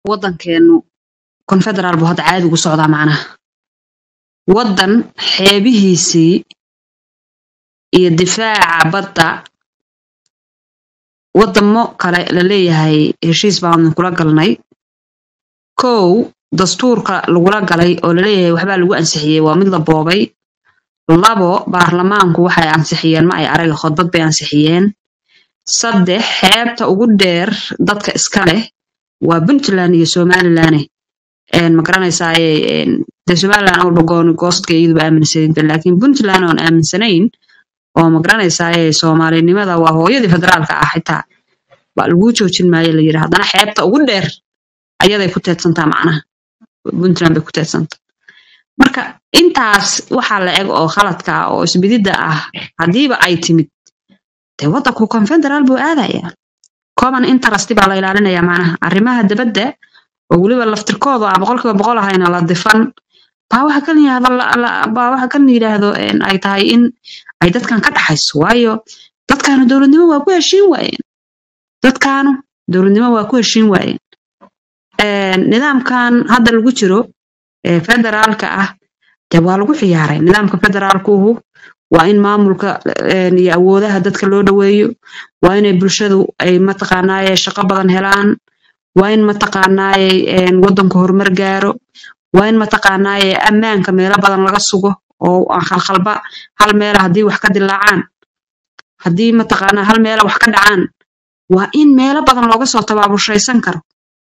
waddankeenu confederal buu hadda caadi ugu socdaa macnaha waddan xeebihiisii iyo difaaca badda waddamo kale la leeyahay heshiis baan kula galnay kow dastuurka lagula galay oo laleeyahay waxbaa lagu ansixiyey waa mid la boobay labo baarlamaanku waxay ansixiyeen ma ay araga khudbad bay ansixiyeen saddex xeebta ugu dheer dadka iska leh waa puntland iyo somaliland ma garanaysaaye de somaliland awalba gooni goostka iyaduba aaminsanayda laakiin puntland oon aaminsanayn oo ma garanaysaaye soomaalinimada waa hooyadii federaalka ah xitaa baa laguu joojin maayo la yidhi haddana xeebta ugu dheer ayaday ku teedsantaa macnaha puntland bay ku teedsantaa marka intaas waxaa la eg oo khaladka ah oo isbididda ah haddiiba ay timid dee waddanku confederal buu aadaya common interest baa la ilaalinaya macnaha arrimaha dabadda oo weliba laftirkooda aan boqolkiiba boqol ahayna la difan baa waxa kan yidhahdo baa waxa kan yidhaahdo ay tahay in ay dadkan ka dhaxayso waayo dadkaanu dowladnimo waa ku heshiin waayeen dadkaanu dowladnimo waa ku heshiin waayeen nidaamkan hadda lagu jiro ee federaalka ah dee waa lagu ciyaaray nidaamka federaalkuhu waa in maamulka iyo awoodaha dadka loo dhoweeyo waa inay bulshadu ay mataqaanaaye shaqo badan helaan waa in mataqaanaaye waddanku horumar gaaro waa in mataqaanaaye ammaanka meelo badan laga sugo oo aan khalkhalba hal meela haddii wax ka dilaacaan haddii mataqaanaa hal meela wax ka dhacaan waa in meelo badan looga soo tabaabushaysan karo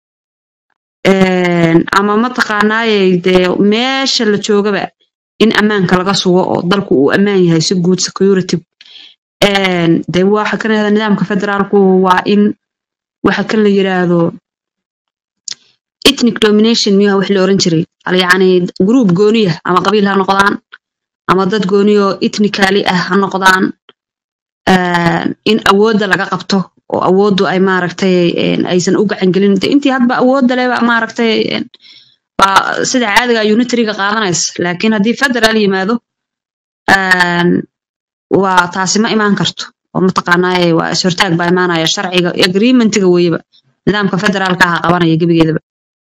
ama mataqaanaaye dee meesha la joogaba in ammaanka laga sugo oo dalku uu ammaan yahay si guud security de waxa kan yahda nidaamka federaalku waa in waxa kan la yiraahdo ethnic domination miyaha wax la oran jiray yacni group gooniya ama qabiil ha noqdaan ama dad gooniyo ethnically ah ha noqdaan in awoodda laga qabto oo awooddu ay maaragtay aysan u gacangelin de intii hadba awoodda leba maaragtay baa sida caadiga unitariga qaadanaysa laakiin haddii federal yimaado waa taasi ma imaan karto oo mataqaanaaye waa ishortaag baa imaanaya sharciga agreementiga weyeba nidaamka federaalka aha qabanaya gebigeedaba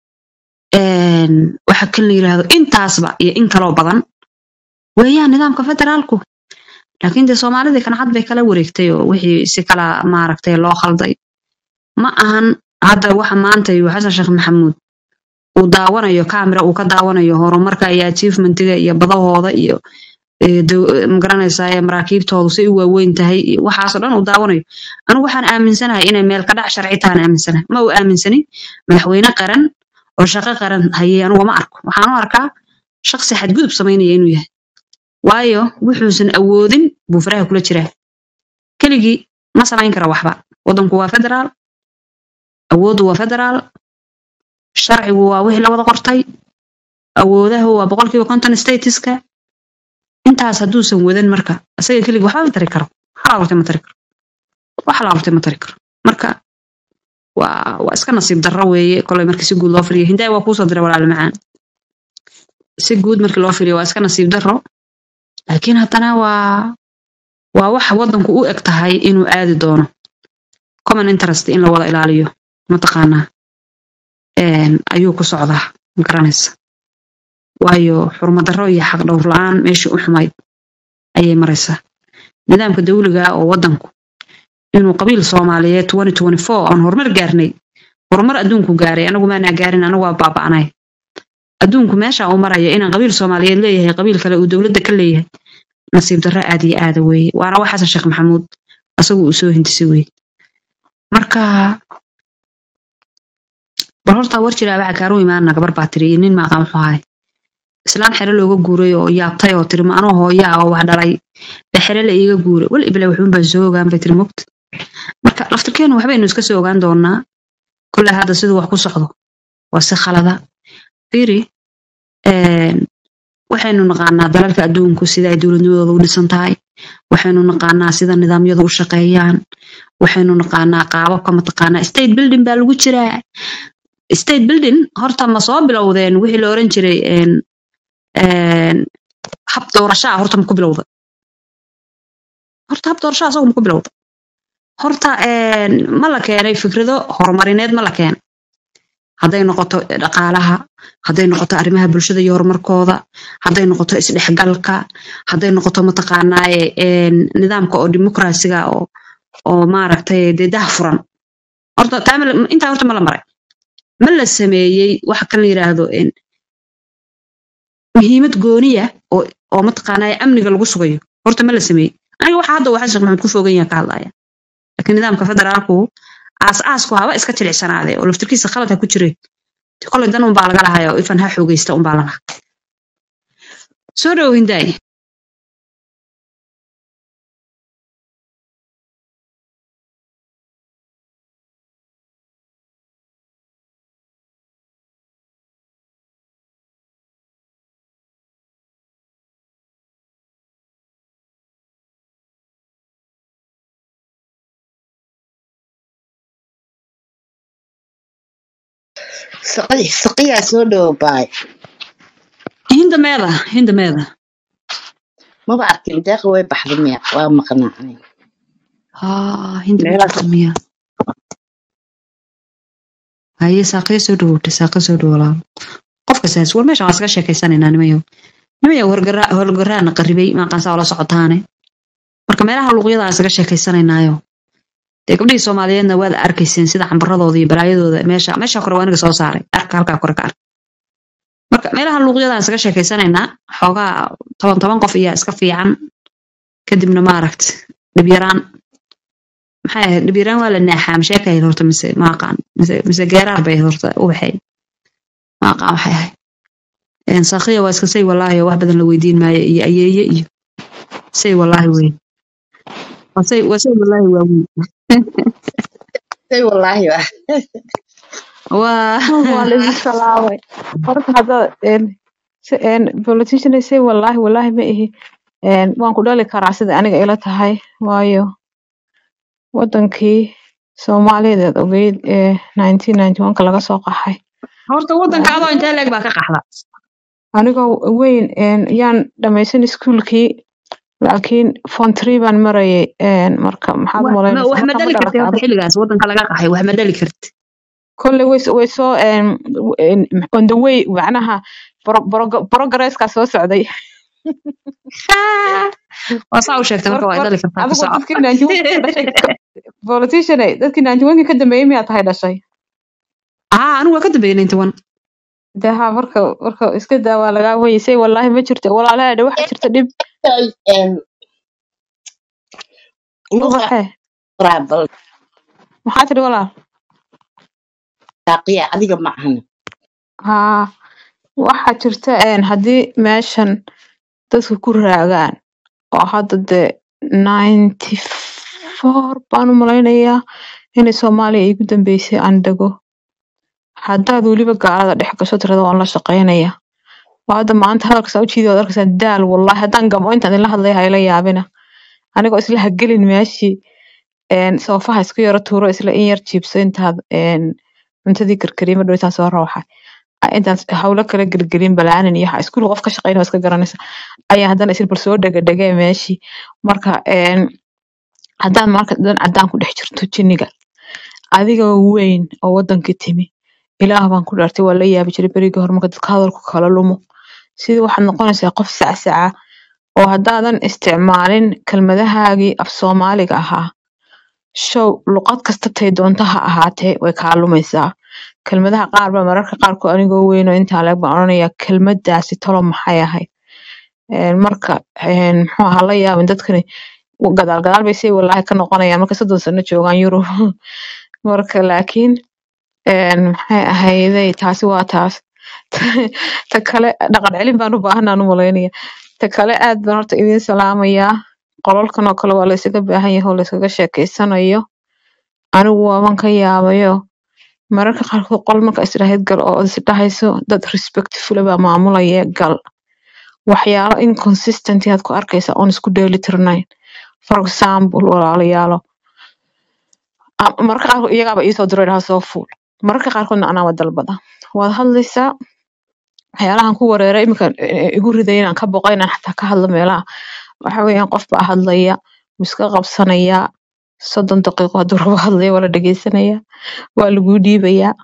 waxa kan la yirahdo intaasba iyo in kaloo badan weeyaan nidaamka federaalku laakiin dee soomaalidii kancad bay kala wareegtay oo wixii si kala maaragtay loo khalday ma ahan hadda waxa maanta iyo xasan sheekh maxamuud uu daawanayo camera uu ka daawanayo horumarka iyo achievementiga iyo badahooda iyo magaranaysaa maraakiibtoodu say u waaweyn tahay iyo waxaasoo dhan uu daawanayo anigu waxaan aaminsanahay inay meel ka dhac sharci tahan aaminsanahay ma uu aaminsanin madaxweyne qaran oo shaqo qaran hayay anugu ma arko waxaan u arkaa shaqsi xadgudub samaynaya inuu yahay waayo wuxuusan awoodin buu faraha kula jiraa keligii ma samayn kara waxba waddanku waa federaal awooddu waa federaal sharcigu waa wixii la wada qortay awoodahu waa boqolkiiba konton statiska intaas hadduusan wadan marka isaga keligii waxba ma tari karo waxalaabtay ma tari karo waxalaabtay ma tari karo marka waa waa iska nasiib darro weeye kolay markii si guud loo firiyo hindaay waa kuusoo diray walaal macaan si guud markii loo firiyo waa iska nasiib darro laakiin haddana waa waa wax waddanku u eg tahay inuu aadi doono common interest in la wada ilaaliyo mataqaanaa ayuu ku socdaa ma garanaysa waayo xurmadarro iyo xaq dhowr la-aan meeshii u xumayd ayay maraysaa nidaamka dawliga oo waddanku inuu qabiil soomaaliyeed aan horumar gaarnay horumar adduunku gaaray anagu maanaa gaarin anagu waa baaba'nay adduunku meesha uu maraya inaan qabiil soomaaliyeed leeyahay qabiil kale uu dowladda ka leeyahay nasiib darro aad iyo aada weeye waana wax xasan sheekh maxamuud asagu uu soo hindisay weye marka bal horta war jiraa waxa kaaru imaana gabar baa tiri iyo nin maaqa muxuu ahay islaan xere looga guuray oo yaabtay oo tiri ma anoo hooyaa oo wax dhalay ba xere la iiga guuray wal ibile waxuun baan soo ogaan bay tiri mogta marka laftirkeenu waxbaynu iska soo ogaan doonaa kolley hadda siduu wax ku socdo waa si khalada firi waxaynu naqaanaa dalalka adduunku sida ay dowladnimadooda u dhisan tahay waxaynu naqaanaa sida nidaamyadu u shaqeeyaan waxaynu naqaanaa qaababka mataqaanaa state building baa lagu jiraa state building horta ma soo bilowdeen wixii la oran jiray hab doorashaa horta ma ku bilowda horta hab doorashaa asagu ma ku bilowda horta ma la keenay fikrado horumarineed ma la keenay hadday noqoto dhaqaalaha hadday noqoto arrimaha bulshada iyo horumarkooda hadday noqoto isdhexgalka hadday noqoto mataqaanaaye een, nidaamka oo dimuqraasiga oo oo maaragtay dee dah furan horta taa ma la- intaa horta ma la maray ma la sameeyey waxa kan la yidhaahdo een, muhiimad gooniya oo oo mataqaanaaye amniga lagu sugayo horta ma la sameeyey aniga waxa hadda waxaa sheekh maxamed ku fogan yaha ka hadlaya laakiin nidaamka federaalku aas-aasku haba iska jilicsanaade oo laftirkiisa khalad ha ku jire kolay dan unbaa laga lahaya oo ifan ha xoogeysta unbaa la lahaa soo dhow hindaay Saqi saqiyaa soo dhow baay hinda meeda hinda meeda maba arkin deeqa way baxda miya waa maqnaacnay haa hinda ma meelaas jirto miya haye saaqee soo dhawowtay saaqe soo dhawolaa qofka saas war meesha waan iska sheekaysanaynaa nimayo nimayo horgaraana qaribay maaqaansaa ola socotaane marka meelaha luuqyada aan isaga sheekaysanaynaayo dee gabdhihii soomaaliyeedna waad arkayseen sida cambaradooda iyo balaayadooda meesha meesha kore waa aniga soo saaray arka halkaa kore ka ark marka meelaha luuqyada aan isaga sheekaysanaynaa xoogaa toban toban qof ayaa iska fiican kadibna maaragt dhibyaraan maxay ahayd dhibyaraan waa la naaxaa masheeka ahayd horta mise maaqaan mise mise geeraar bay ahayd horta ubaxay maaqaan waxay ahayd Een, saaqiya waa iska say walaahi oo wax badan la weydiin maayo iyo ayeeye iyo say walaahi wey waa say waa say walaahi waa wey say wallaahi waa waa waa la idin salaamay horta hadda een si een politician ay say wallaahi wallaahi ma ihi een waan ku dhali karaa sida aniga ila tahay waayo wadankii Soomaaliyeed ogeyd ee 1991 laga soo qaxay horta wadanka adoo intee leeg baa ka qaxda anigoo weyn een yaan dhamaysan iskuulkii laakiin form three baan marayay een marka maxaad u Wa- ma- malaynaysaa wax ma marka ma dhali kartay dhalatay horta adiga xilligaas wadanka laga qaxay wax ma dhali karti kolley way way soo een een on the way macnaha bro- bro- progresska soo socday waa saa u sheegtay marka marka waa ay mar dhali kartaa ku adigoo soco dadkii 91 ka dhashay ka- politician ay dadkii 91 ka dambeeyay miyaa tahay dhashay aa anigu waa ka dambeeyay ninety one dee haa marka marka iska daa waa lagaa weysay wallaahi ma jirto walaalaha dhe waxa jirta dhib luqa ubaxe bal maxaa tidhi walaal saaqiya adiga ma ahan haa waxaa jirta een haddii meeshan dadka ku raagaan oo hadda dee 94 baan u malaynayaa inay soomaaliya igu dambeysay aan dego haddaad weliba gaalada dhex gasho tirada waan la shaqaynaya waa hadda maanta hadalkasaa ujeedi waad arkaysaa daal wallahi haddaan gamo intaan idinla hadlaya hayla yaabina anigoo isla hagelin meeshii een soofaha isku yaro tuuro isla in yar jiibso intaad een cuntadii karkarima dhow intaan soo rawxa intaan hawlo kala gelgelin balaanin iyo waxa iskuul qof ka shaqeynaya waa iska garanaysa ayaa haddana isla bal soo dhegadhegee meeshii marka een haddaan marka dan caddaan ku dhex jirto jinniga adigoo weyn oo wadankii timi ilaah baan ku dhaartay waa la yaabi jiray berigii hore marka dadka hadalku kala lumo sidii waxaad noqonaysaa qof sacsaca oo haddaadan isticmaalin kelmadahaagii af soomaaliga ahaa show luqad kasta tay doonto ha ahaatee way kaa lumaysaa kelmadaha qaar baa mararka qaarkood anigoo weyn oo intaa leeg baan odhanayaa kelmadaasi tolo maxay ahayd Een, marka een, muxuu ahaa la yaabin dadkani w- gadaal gadaal bay say walaahi ka noqonayaan marka soddon sano joogaan yurub marka laakiin een, maxay ahayday taasi waa taas ta kale dhaqan celin baan u baahanaan u malaynaya ta kale aad baan horta idiin salaamayaa qolalkan oo kale waa la isaga baahan yahay oo la iskaga sheekeysanayo anigu waaban ka yaabayo mararka qaarkood qol marka israahid gal oo is dhahayso dad respectful baa maamulaya gal waxyaalo inconsistent aad ku arkaysa oon isku dheelitirnayn for example walaalayaalo a- mararka qaarkood iyagaaba iisoo diro idhaha soo fuul mararka qaarkoodna anaaba dalbada waad hadlaysaa waxyaalahan ku wareera iminka eh, igu riday inaan ka boqo inaan xataa ka hadlo meelaha waxa weeyaan qof baa hadlaya wuu iska qabsanayaa soddon daqiiqo hadduu rabo hadlaya waa la dhegeysanaya waa laguu dhiibayaa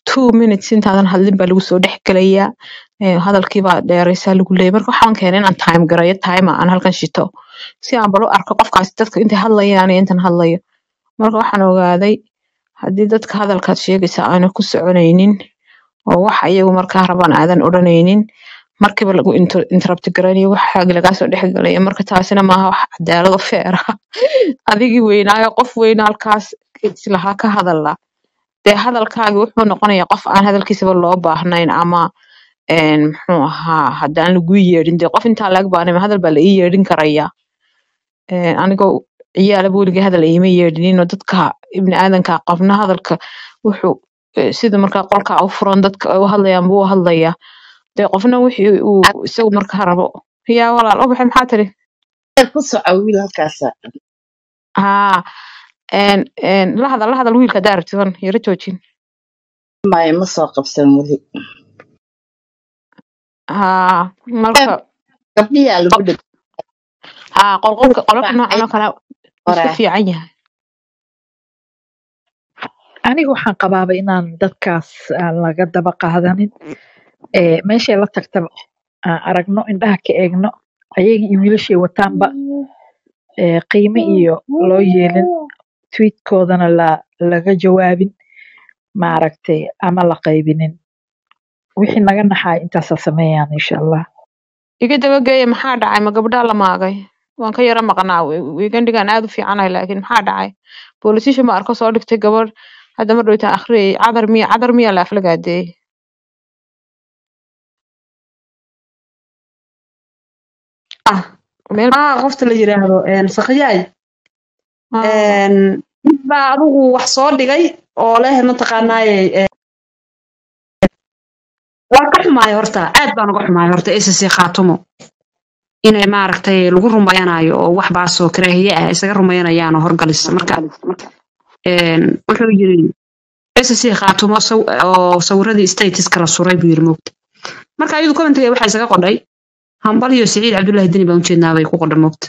two minutes intaadan hadlin baa lagu soo dhex gelayaa Eh, hadalkii baa dheeraysaa lagu leeyahay marka waxaan keenay inaan time garayo time aan halkan shito si aan bal u arko qofkaasi dadka intay hadlayaan iyo intan hadlayo marka waxaan ogaaday haddii dadka hadalkaad sheegaysa aana ku soconaynin oo waxa iyagu markaa rabaan aadan odhanaynin markiiba lagu inter- interrupt garanayo waxaagi lagaa soo dhex galaya marka taasina maaha wax cadaalad oo feer ah adigii weynaayo qof weyna halkaas islahaa ka hadala dee hadalkaagi wuxuu noqonayaa qof aan hadalkiisaba loo baahnayn ama een, muxuu ahaa haddaan lagu yeedhin dee qof intaa laga baanay hadal baa la ii yeedhin karaya Een, anigoo ciyaalaba weligay hadal iima yeedhinin oo dadka ibni aadanka qofna hadalka wuxuu eh, sida markaa qolka u furan dadka ay u hadlayaan buu u hadlayaa dee qofna wixii uu isagu markaa rabo yaa walaal ubaxe maxaa tiri ku soco wiil halkaasa haa een een la hadal la hadal wiilka haddaa rabtid wan yara joojin maya ma soo qabsan weli haa marka gabdhiyaa lagu dhig haa qolqolka qolalka noocan oo kale wuu iska hore fiican yahay aniga waxaan qabaaba inaan dadkaas aan laga daba qaadanin ee meeshay la tagtaba aan aragno indhaha ka eegno ayaga iyo wiilashay wataanba ee qiime iyo loo yeelin tweetkoodana la laga jawaabin maaragtay ama la qaybinin wixii naga naxaa intaasa sameeyaan insha allah iga dabageeya maxaa dhacay ma gabdhaa la maagay waan ka yara maqnaa weegandigan aad u fiicanahay laakiin maxaa dhacay boolisisha ma arko soo dhigtay gabadh hadda ma dhowtaan akhriyay cadar miya cadar miya la aflagaadeeyey ah meel ah qofta la yiraahdo een sakhiyaay ah, een mid baa adigu wax soo dhigay oo leh mataqaanaaye ee, waa ka xumaay horta aad baan uga xumaay horta ssc khaatumo inay maaragtay lagu rumayanayo oo wax baasoo karaahiye ah isaga rumayanayaan oo horgalisa marka een wuxuu yiri ssc khaatumo saw- oo sawiradii statuska la suray buu yiri moogta marka ayadu commentiga waxaa isaga qodhay hambal iyo siciid cabdullaahi deni baan ujeednaa bay ku qodhay moogta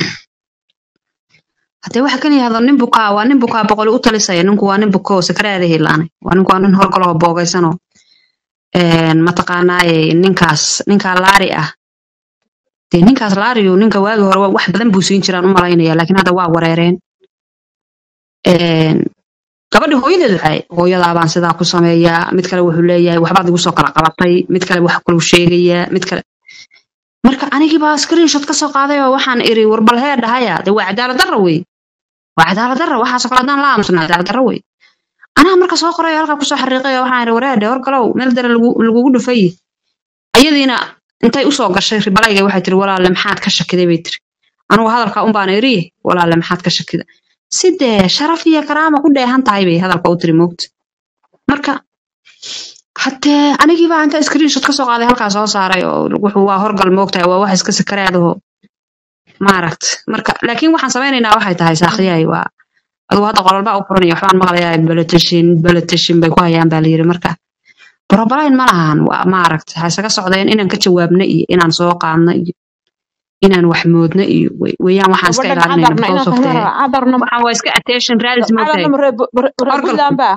haddee waxa kan yahdo nin bukaa waa nin bukaa boqoli u talisaya ninku waa nin buko oo sakaraada hilaanay waa ninku waa nin horgaloo boogaysanoo een mataqaanaaye ninkaas ninkaa laari ah dee ninkaas laariyo ninka waagi hore wax badan buu siin jiraan u malaynaya laakiin hadda waa wareereen een gabadhi hooyadeedu waxay hooyadaa baan sidaa ku sameeyaa mid kale wuxuu leeyahay waxbaad igu soo kala qabatay mid kale wax kaluu sheegayaa mid kale marka anigii baa screenshot ka soo qaaday oo waxaan iri warbal hee dhahaya dee waa cadaalad darra wey waa cadaalad darra waxaasoo kale haddaan la aamusna cadaalad darra wey anaa marka soo qoray oo halkaa kusoo xariiqay oo waxaan iri wareedhe horgalow meel dare lagu- lagugu dhufay ayadiina intay usoo gashay ribalayga waxay tiri walaalle maxaad ka shakiday bay tiri anugu hadalka un baana iri walaalle maxaad ka shakida sidee sharaf iyo karaama ku dheehan tahay bay hadalka u tiri moogta marka haddee anigii baa inta screenshot ka soo qaaday halkaa soo saaray oo wuxuu waa horgal moogtahay waa wax iska sakaraadaho maaragt marka laakiin waxaan samaynaynaa waxay tahay saakhiyahay waa adugu hadda qololbaa u furanaya waxbaan maqlayaa beletashin beletashin bay ku hayaan baa layiri marka brobalayn ma lahan waa maaragt ha isaga socdeen inaan ka jawaabno iyo inaan soo qaadno iyo inaan wax moodno iyo wey- weeyaan waxaan iska gabadhan ilaalinayna cadarna because inaan of ka the hela cadarna waxaan waa iska attention raalis moogtahay cadarna maree horgalku puntland baa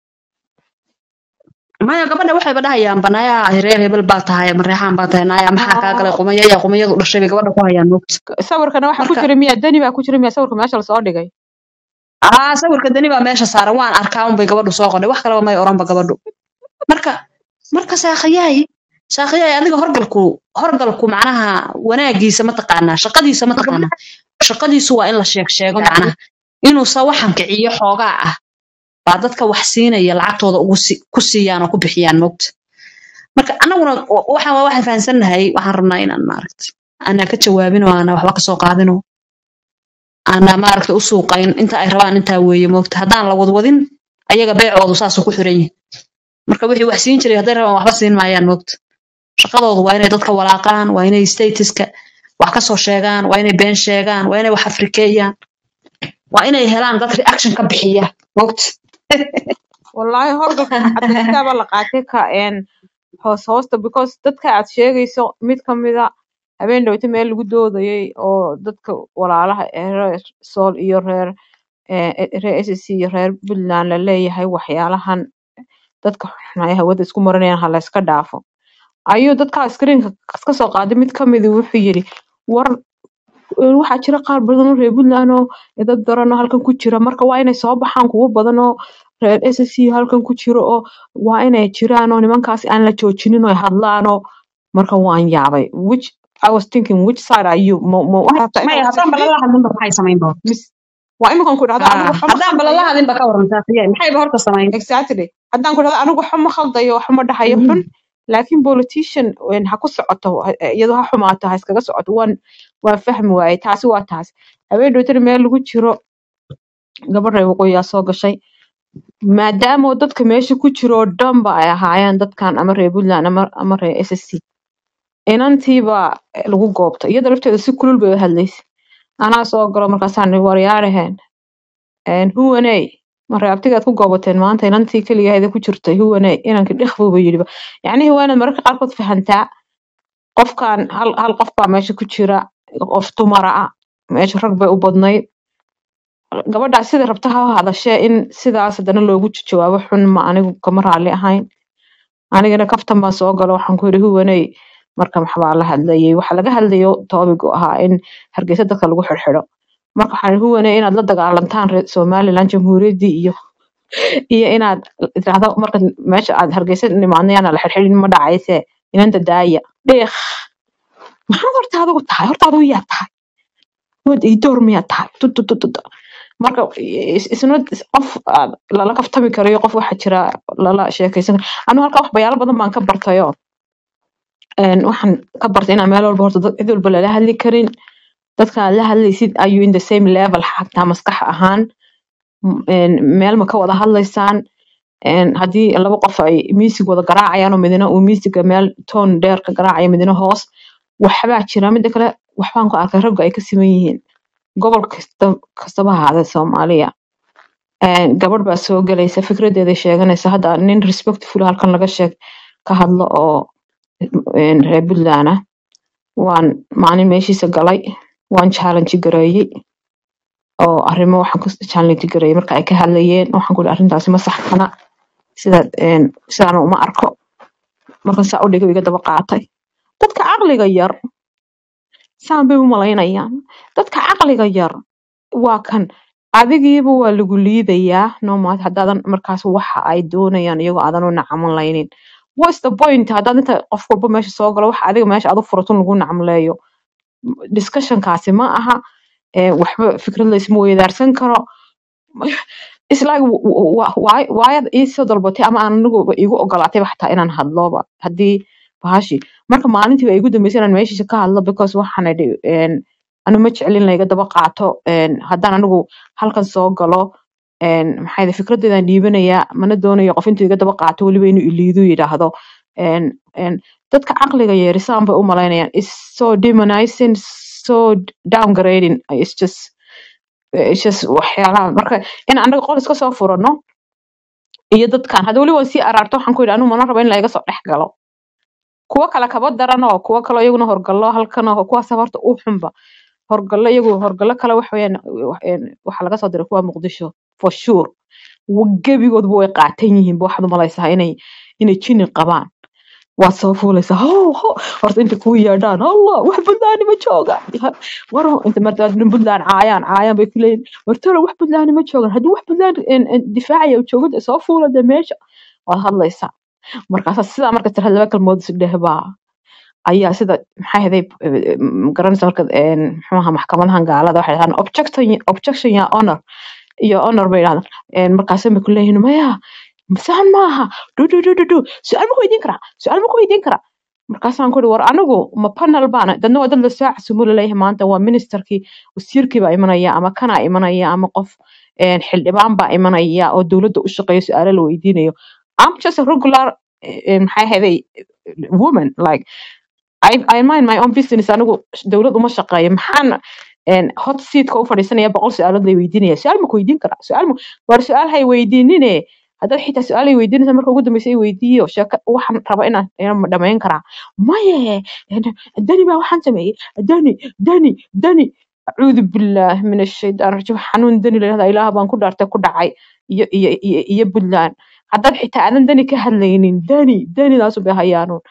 maya gabadha waxayba dhahayaan banayaa reer hebel baa tahay mareexaan baa tahay naaya maxaa kaa galay Ah, qumaya yaa qumayadu dhashay bay gabadha ku hayaan moogta sawirkana waxaa ku marka jira miya dani baa ku jira miya sawirka meesha lasoo dhigay aa sawirka dani baa meesha saaran waan arkaa unbay gabadhu soo qodhay wax kaleba may oranba gabadhu marka marka saakhiyaay saakhiyaay adiga horgalku horgalku macnaha wanaagiisa ma taqaanaa shaqadiisa ma taqaanaa shaqadiisu waa in la sheeg sheego macnaha inuusa waxan kiciyo xoogaa ah baa dadka wax siinaya lacagtooda ugu si- ku siiyaan oo ku bixiyaan moogta marka anaguna wa- waxaan waa waxaan fahansannahay waxaan rabnaa inaan maaragta aanaa ka jawaabin oo aanaa waxba kasoo qaadin oo aanaa maaragta u suuqayn inta ay rabaan intaa weeye moogta haddaan la wadwadin ayaga beecoodu saasuu ku xiran yihin marka wixii wax siin jiray hadday rabaan waxba siin maayaan moogta shaqadoodu waa inay dadka walaaqaan waa inay statuska wax kasoo sheegaan waa inay been sheegaan waa inay wax afrikeeyaan waa inay helaan dad reaction ka bixiya moogta wallaahi horgalka cabdilkitaaba la qaatay ka een hoos hoosta because dadka aad sheegayso mid ka mida habeen dhowta meel lagu doodayay oo dadka walaalaha ee reer sool iyo reer eh, reer SSC iyo reer puntland la leeyahay waxyaalahan dadka xunaya hawada isku marinayaan ha la iska dhaafo ayuu dadkaa screenka ka soo qaaday mid ka midi wuxuu yidhi war een, waxaa jira qaar badan oo reer puntland oo dad daran oo halkan ku jira marka waa inay soo baxaan kuwo badan oo reer ssc halkan ku jiro oo waa inay jiraan oo nimankaas aan la joojinin oo ay hadlaan oo marka waan yaabay which I was thinking which side are you ma ma waxaad rabtaa maya inaad haddaan balala hadlinba maxay samayn doon mis waa iminkan ku dhahdo anigu waxba ma haddaan balala khaldayo hadlinba ka waran saasiye maxayba horta samayn exactly haddaan ku dhahdo anigu waxba ma khaldayo waxba ma dhahayo xun laakiin politician een, ha ku socoto ha- iyadoo ha xumaato ha iskaga socoto waan waan fahmi waaye taasi waa taas habeen dhowtana meel lagu jiro gabadh reer waqooyiyaa soo gashay maadaama oo dadka meesha ku jiro oo dhanba ay ahaayeen dadkan ama reer puntland ama ama reer ssc inantiibaa lagu goobta iyada lafteeda si kulul bay u hadlaysa anaa soo galo markaasaan ihi waryaaraheen huwaney ma reabtigaad ku goobateen maanta inantii keligeeda ku jirtay huwaney inankii dhikbuuba yidhiba yacnihii waa inaad mararka qaarkood fahantaa qofkan hal hal qof baa meesha ku jira qof dumara ah meesha rag bay u badnayd gabadhaa sida rabta ha hadashee in sidaas haddana loogu jawaabo xun ma anigu kama raali ahayn anigana kaftan baan soo galo waxaan ku yidhi huwaney marka maxbaa la hadlayay waxa laga hadlayo toobigu ahaa in hargeysa dadka lagu xirxidho marka waxaan yidhi huwaney inaad la dagaalantaan reer somaliland jamhuuriyaddii iyo iyo inaad tirahdo marka meesha aad hargeysa nimaadna yaana la xirxidhin ma dhacayse inanta daaya dheekh maxaad horta adigu tahay horta adigu yaa tahay wad ii door miyaa tahay tutututut marka is- isna qof aad lala kaftami karayo qof waxa jira lala sheekaysan karo anu halka wax bayaalo badan baan ka bartayo een, waxaan ka bartay inaan meel walba horta dad cid walba lala hadli karin dadka aad la hadlaysid ayuu in the same level xataa maskax ahaan m- een, meel ma ka wada hadlaysaan een, haddii laba qof ay miisig wada garaacayaan oo midna uu miisiga meel toon dheer ka garaacayo midna hoos waxbaa jira mida kale waxbaan ku arkay ragga ay ka siman yihiin gobol kasta kastaba ha ahaadee soomaaliya een, gabadh baa soo gelaysa fikradeeda sheeganaysa hadda nin respectful halkan laga sheeg ka hadlo oo een, reer puntland ah waan maalin meeshiisa galay waan challenge gareeyey oo arrimo waxaan ku challenge gareeyey marka ay ka hadlayeen waxaan ku ihi arrintaasi ma saxsana sida een, sidaana uma arko marka saa u dhigay iga daba qaatay dadka caqliga yar saan bay u malaynayaan dadka caqliga yar waa kan adigiiba waa lagu liidayaa nomaad haddaadan markaas waxa ay doonayaan iyagoo aadan u nacamlaynin what's the point haddaad inta qof walba meesha soo galo waxa adiga meesha aad u furatun lagu nacamleeyo discussionkaasi ma aha eh, waxba fikrad laysma weydaarsan karo islaag waayad iisoo dalbatay ama aan anigu igu ogolaatayba xataa inaan hadloba haddii bahashi marka maalintii waa igu dambeysay inaan meeshiisa ka hadlo because waxaan idhi een, anu ma jeclin layga daba qaato een, haddaan anigu halkan soo galo een, maxaa yidhi fikradeedaan dhiibanayaa mana doonayo qof intuu iga daba qaato weliba inuu iliidu yidhaahdo een, een, dadka caqliga yeerisaan bay u malaynayaan is so demonizing so downgrading it's just it's just waxyaalaha marka in anaga qol iska soo furano iyo dadkan hadda weli waan sii araarto waxaan ku yidhi anigu mana rabo in laiga soo dhex galo kuwo kale kaba daran oo kuwo kale iyaguna horgallo halkan oo kuwaas horta u xunba horgallo iyagu horgallo kale wax weeyaan wax- een, waxaa laga soo diray kuwa muqdisho for sure Wa- gebigoodba way qaatan yihiin ba waxaad umalaysaa inay inay jini qabaan waad soo fuulaysaa ho ho horta inta kuu yeedhaan allah wax buntlaani ma joogaan Ya, war inta martaad nin buntlaan caayaan caayaan bay ku leeyihin wartalo wax buntlaani ma joogaan haddii wax buntlaan difaacaya uu joogo dee soo fuula dee meesha waad hadlaysaa markaasa sidaa marka tira laba kalmood isu dhehbaa ayaa sida maxay ahaday garanaysa marka een, muxuu ahaa maxkamadahan gaalada waxay dhahaan objection objection ya honor iyo honor bay dhahdaan Een, markaasay bay ku leeyihiin maya saan maaha du du du du du su-aal ma ku weydiin karaa su-aal ma ku weydiin karaa markaasaan ku ihi war anigu ma panel baana dadna waa dad la soo casuumo laleeyahay maanta waa ministerkii wasiirkii baa imanaya ama kanaa imanaya ama qof een, xildhibaan baa imanaya oo dowladda u shaqeeyo su-aalo la weydiinayo I'm just a regular eh, maxay ahaday woman like I, I mind my own business anigu dowlad uma shaqeeyo maxaan een, hot seatka u fadhiisanaya boqol su-aalood lay weydiinaya su-aal ma ku weydiin karaa su-aal ma war su-aal hay weydiinine haddaad xitaa su-aal ay weydiinaysa marka ugu dambeysa ay weydiiyo sheeko waxaan raba inaan inaan dhamayn karaa maye een, dani baa waxaan sameeyey dani dani dani acuudu billah min ashaytaan rajiim xanuun dani la yidhahda ilaah baan ku dhaartay ku dhacay iyo iyo iyo iyo puntland haddaad xitaa aadan dani ka hadlaynin dani danidaasu bay hayaanuun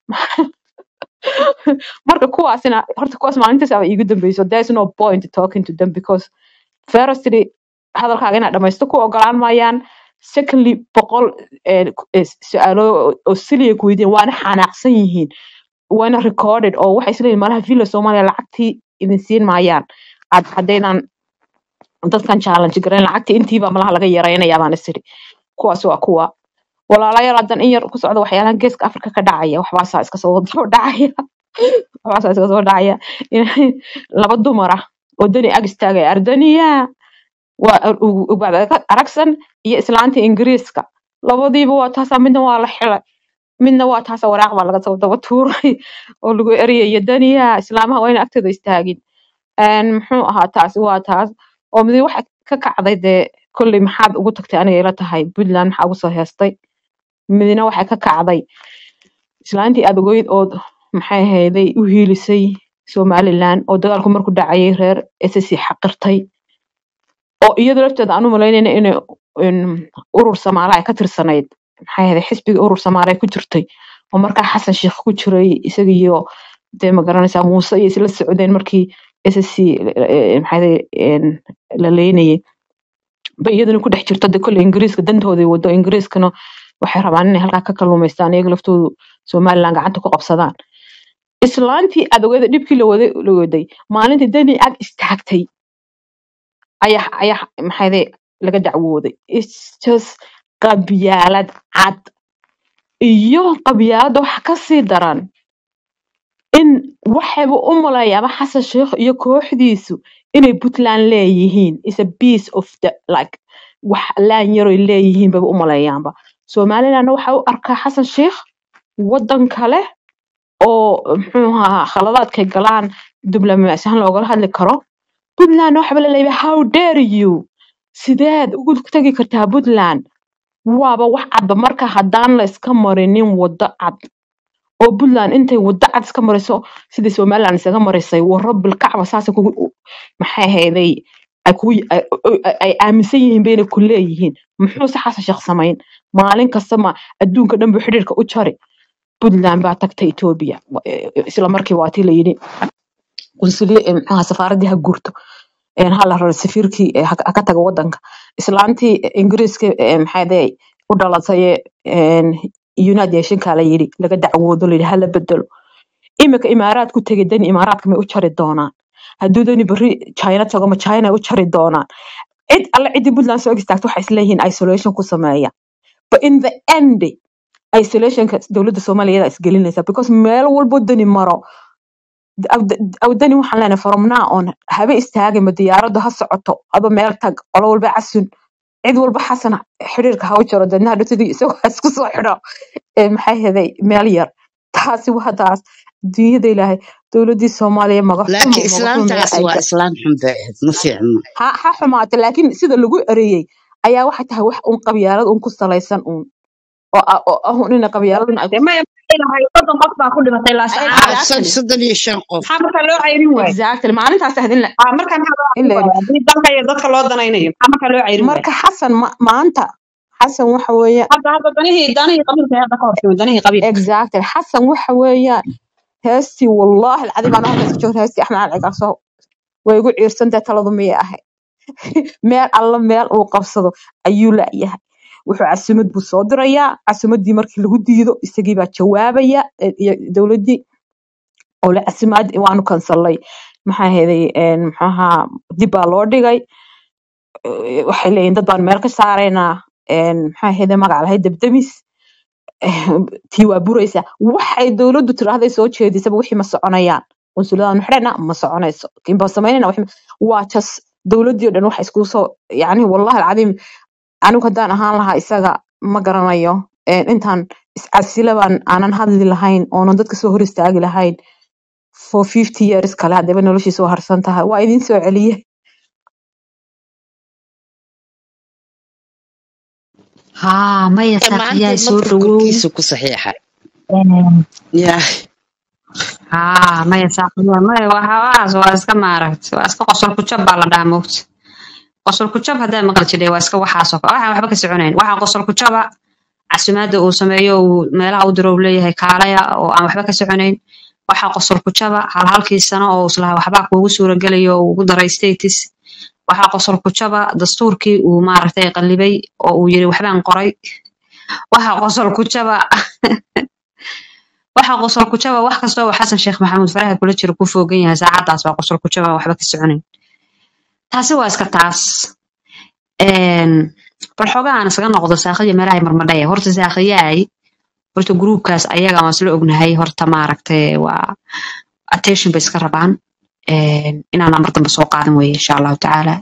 marka kuwaasina horta kuwaas maalintaas aba iigu dambeyso there's no point talking to them because firstly hadalkaaga inaad dhamaysto ku ogolaan maayaan secondly boqol eh, eh, su-aalo oo oo siliya ku weydiin waana xanaaqsan yihiin waana recorded oo waxay isleeyihin malaha villa soomaaliya lacagtii idin siin maayaan ad haddaydan dadkan challenge garayn lacagtii intiiba malaha laga yaraynayaa baan isiri kuwaas waa kuwa walaalayaal haddan in yar ku socda waxyaalahan geeska afrika ka dhacaya waxbaasaa iska soo soo dhacaya waxbaasaa iska soo dhacaya in laba dumar ah oo dani ag istaagaya ardaniya waa ubaad aragsan iyo islaanta ingiriiska labadiiba waa taasaa midna waa la xilay midna waa taasa waraaq baa laga soo daba tuuray oo lagu eryayo daniya islaamaha waa ina agtooda istaagin Een, muxuu ahaa taasi waa taas oo midi waxa ka kacday dee kolley maxaad ugu tagtay aniga ila tahay puntland maxaa ugu soo heestay midina waxay ka kacday islaantii aad ogeyd oo maxay ahayday u hiilisay somaliland oo dagaalku markuu dhacayay reer ssc xaqirtay oo iyada lafteeda aan u malaynayna inay in urur samaale ay ka tirsanayd maxay ahayd xisbiga urur samaale ay ku jirtay oo markaa xasan sheekh ku jiray isaga iyo dee ma garanaysaa muuse iyo isla socdeen markii ssc maxay ahayd la leynayay ba iyaduna ku dhex jirto de kolle ingiriiska dantooday wado ingiriiskana waxay rabaan inay halkaa ka kalluumaystaan iyaga laftoodu somaliland gacanta ku qabsadaan islaantii adogeeda dhibkii la waday la waday maalintii dani ag istaagtay ayaa ayaa maxayde laga dacwooday It's just qabyaalad cad iyo qabyaalada waxa kasii daran in waxayba u maleeyaaba xasan sheekh iyo kooxdiisu inay puntland leeyihiin is a piece of the like wax laan yaroy leeyihiin baba u maleeyaanba somalilandna waxa u arkaa xasan sheekh wadan kale oo muxuu ahaa khaladaadkay galaan diblomaasi ahaan loogala hadli karo puntland waxba la leeyahay how dare you sideed ugu tagi kartaa puntland waaba wax cadba marka haddaan la iska marinin wado cad oo puntland intay wado cad iska mariso sidii somaliland isaga marisay waro bilkacba saasa kugu maxay ahayday ay kugu ay ay- ay aaminsan yihiin bayna ku leeyihiin muxuuse xasan sheekh samayn maalin kasta ma adduunka dhan buu xidhiirka u jari puntland baa tagta etoobiya Wa- e- e- isla markii waa tii la yidhi qunsuliye e, maxaa safaaradii ha guurto een, ha la raro safiirkii e, ha ha ka tago wadanka islaantii ingiriiska e, maxay ahaday u dhalatay een, united nationka la yidhi laga dacwoodo la yidhi hala bedelo imika imaaraad ku tegay dani imaaraadka may u jari doonaan hadduu dani berri china tago ma china ay u jari doonaan cid alle ciddii puntland soo istaagto waxay isleeyihiin isolation ku sameeya but in the end isolationka dowladda soomaaliya iyadaa isgelinaysa because meel walbo dani maro awdani waxaan leenahay from now on habe istaagayma diyaaraddu ha socoto aba meel tag qolo walba casun cid walba xasan xiriirka ha u jaro deedna hadhowtadii isagoo ha isku soo xidho ee maxay heday meel yar taasi waa taas dunyada ilaahay dowladdii soomaaliya magaxumo laakiin magaxumo meel islaantaas ay waa gashay islaan xun bay ahayd ma fiicno ha ha xumaata laakiin sida lagu ereeyey ayaa waxay tahay wax un qabyaalad un ku salaysan un oo ah oo ah un ina qabyaaladun ay dee maya maxay lahay soddon qof baa ku dhimatay ah laasacaanood sad- exactly soddon iyo shan qof maxaa markaa loo cayrin waayo exactly maalintaas ahayd in la Ah, markaa maxaa loo in cayrin la waayo haddii dalka iyo dadka loo danaynayo maxaa markaa loo cayrin waayo marka xasan ma- maanta xasan waxa weeye hadda hadda danihii danihii qabiilka hadda ka hortimi danihii qabiilka exactly xasan waxa weeyaan heestii wallaahi alcadiim aan halkaas ka joogna heestii axmed cali cigaarso way igu ciirsantahay taladu miyay ahayd meel alla meel uu qabsado ayuu la'yahay wuxuu casumad buu soo dirayaa casumadii markii lagu diido isagii baa jawaabaya eh, iyo dowladdii oo la casumaad waanu kansalay maxaa ahaydey een, muxuu ahaa dib baa loo dhigay Eh, waxay leeyihin dad baan meel ka saaraynaa een, maxaa ahaydey magac lahayd debdemis tii waa buraysa waxay dowladdu tiraahday soo jeedisaba wixii ma soconayaan qunsuladaanu xidhayna ma soconayso kiinbaa samaynayna wixii ma- waa jas dowladdii oo dhan waxa iskugu soo yacni wallahi alcadiim anigu haddaan ahaan lahaa isaga ma garanayo Een, intaan iscasila baan aanan hadli lahayn oonan dadka soo hor istaagi lahayn for fifty years kale haddaba noloshii soo harsan tahay waa idin soo celiye haa maya maanta saaqiyaay soo madfur dhawow korkiisa ku saxiixay yaa haa maya saaqiyaay maya waxaas waa iska maaragt waa iska qosol ku jab baa la dhahaa moogta qosol ku jab haddaa maqli jidhay waa iska waxaasoo kale waxaan waxba ka soconayn waxaan qosol ku jaba casumaadda uu sameeyo uu meelaha u diro uu leeyahay kaalaya oo aan waxba ka soconayn waxaa qosol ku jaba hal halkii sano oo islaha waxbaa kuugu suuragelayo oo ugu daray status waxaa qosol ku jaba dastuurkii uu maaragtay qallibay oo uu yiri waxbaan qoray waxaa qosol ku jaba waxaa qosol ku jaba wax kasta oo xasan sheekh maxamuud faraha kula jiro ku foogan yahay saacadaas baa qosol ku jaba aan waxba ka soconayn taasi waa iska taas Een, bal xoogahan isaga noqdo saaqiya meelahay marmadhaya horta saaqiyaay horta gruubkaas ayaga waan isla ognahay horta maaragtay waa attention bay iska rabaan Een, inaan amar dambe soo qaadan weeye insha allahu tacaala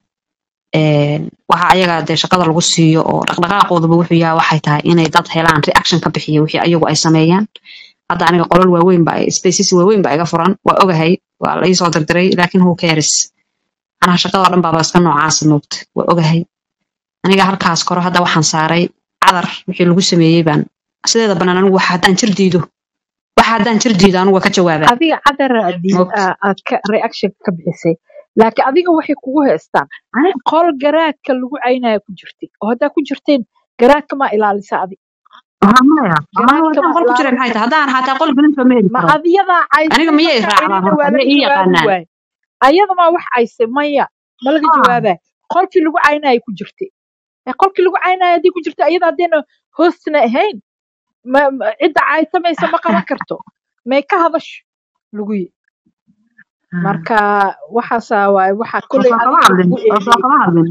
Een, waxa ayaga dee shaqada lagu siiyo oo dhaqdhaqaaqoodaba wuxuu yahay waxay tahay inay dad helaan reaction ka bixiya wixii ayagu ay sameeyaan hadda aniga qolal waaweyn ba spaces waaweyn ba iga furan waa ogahay waa la iisoo dirdiray laakiin who cares anaha shaqada oo dhan baaba iska noocaasa moogta waa ogahay aniga halkaas koro hadda waxaan saaray cadar wixii lagu sameeyey baan sideeda banaan anigu waxa haddaan jir diido waxa haddaan jir diido anigu waa ka jawaabaa adiga cadar aad- moogta aad ka reaction ka bixisay laakiin adiga waxay kugu haystaan Ani- qol garaadka lagu caynaya ku jirtay oo haddaa ku jirteen garaadka maa ilaalisa adi Waxaa maya anigu garaadka haddaan maa qol ku jiray maxay ilaalisa tahay haddaan xataa qol gelinta ma heli ma karo adiyadaa caysay aniga miyay markaa raacdaan celina horta waa ma laga ii jawaabi yaqaanaan waaye ayada maa wax caysay maya ma laga Ah, jawaabaa qolkii lagu caynaya ku jirtay ee qolkii lagu caynaya haddii ku jirta ayada haddeena hoostna ahayn ma ma- cidda caysamaysa ma qaban karto may ka hadasho lagu yi marka waxaasaa waaye waxaa oo kolley soo kama adiga hadlin lagugu oo soo eedeeyey kama hadlin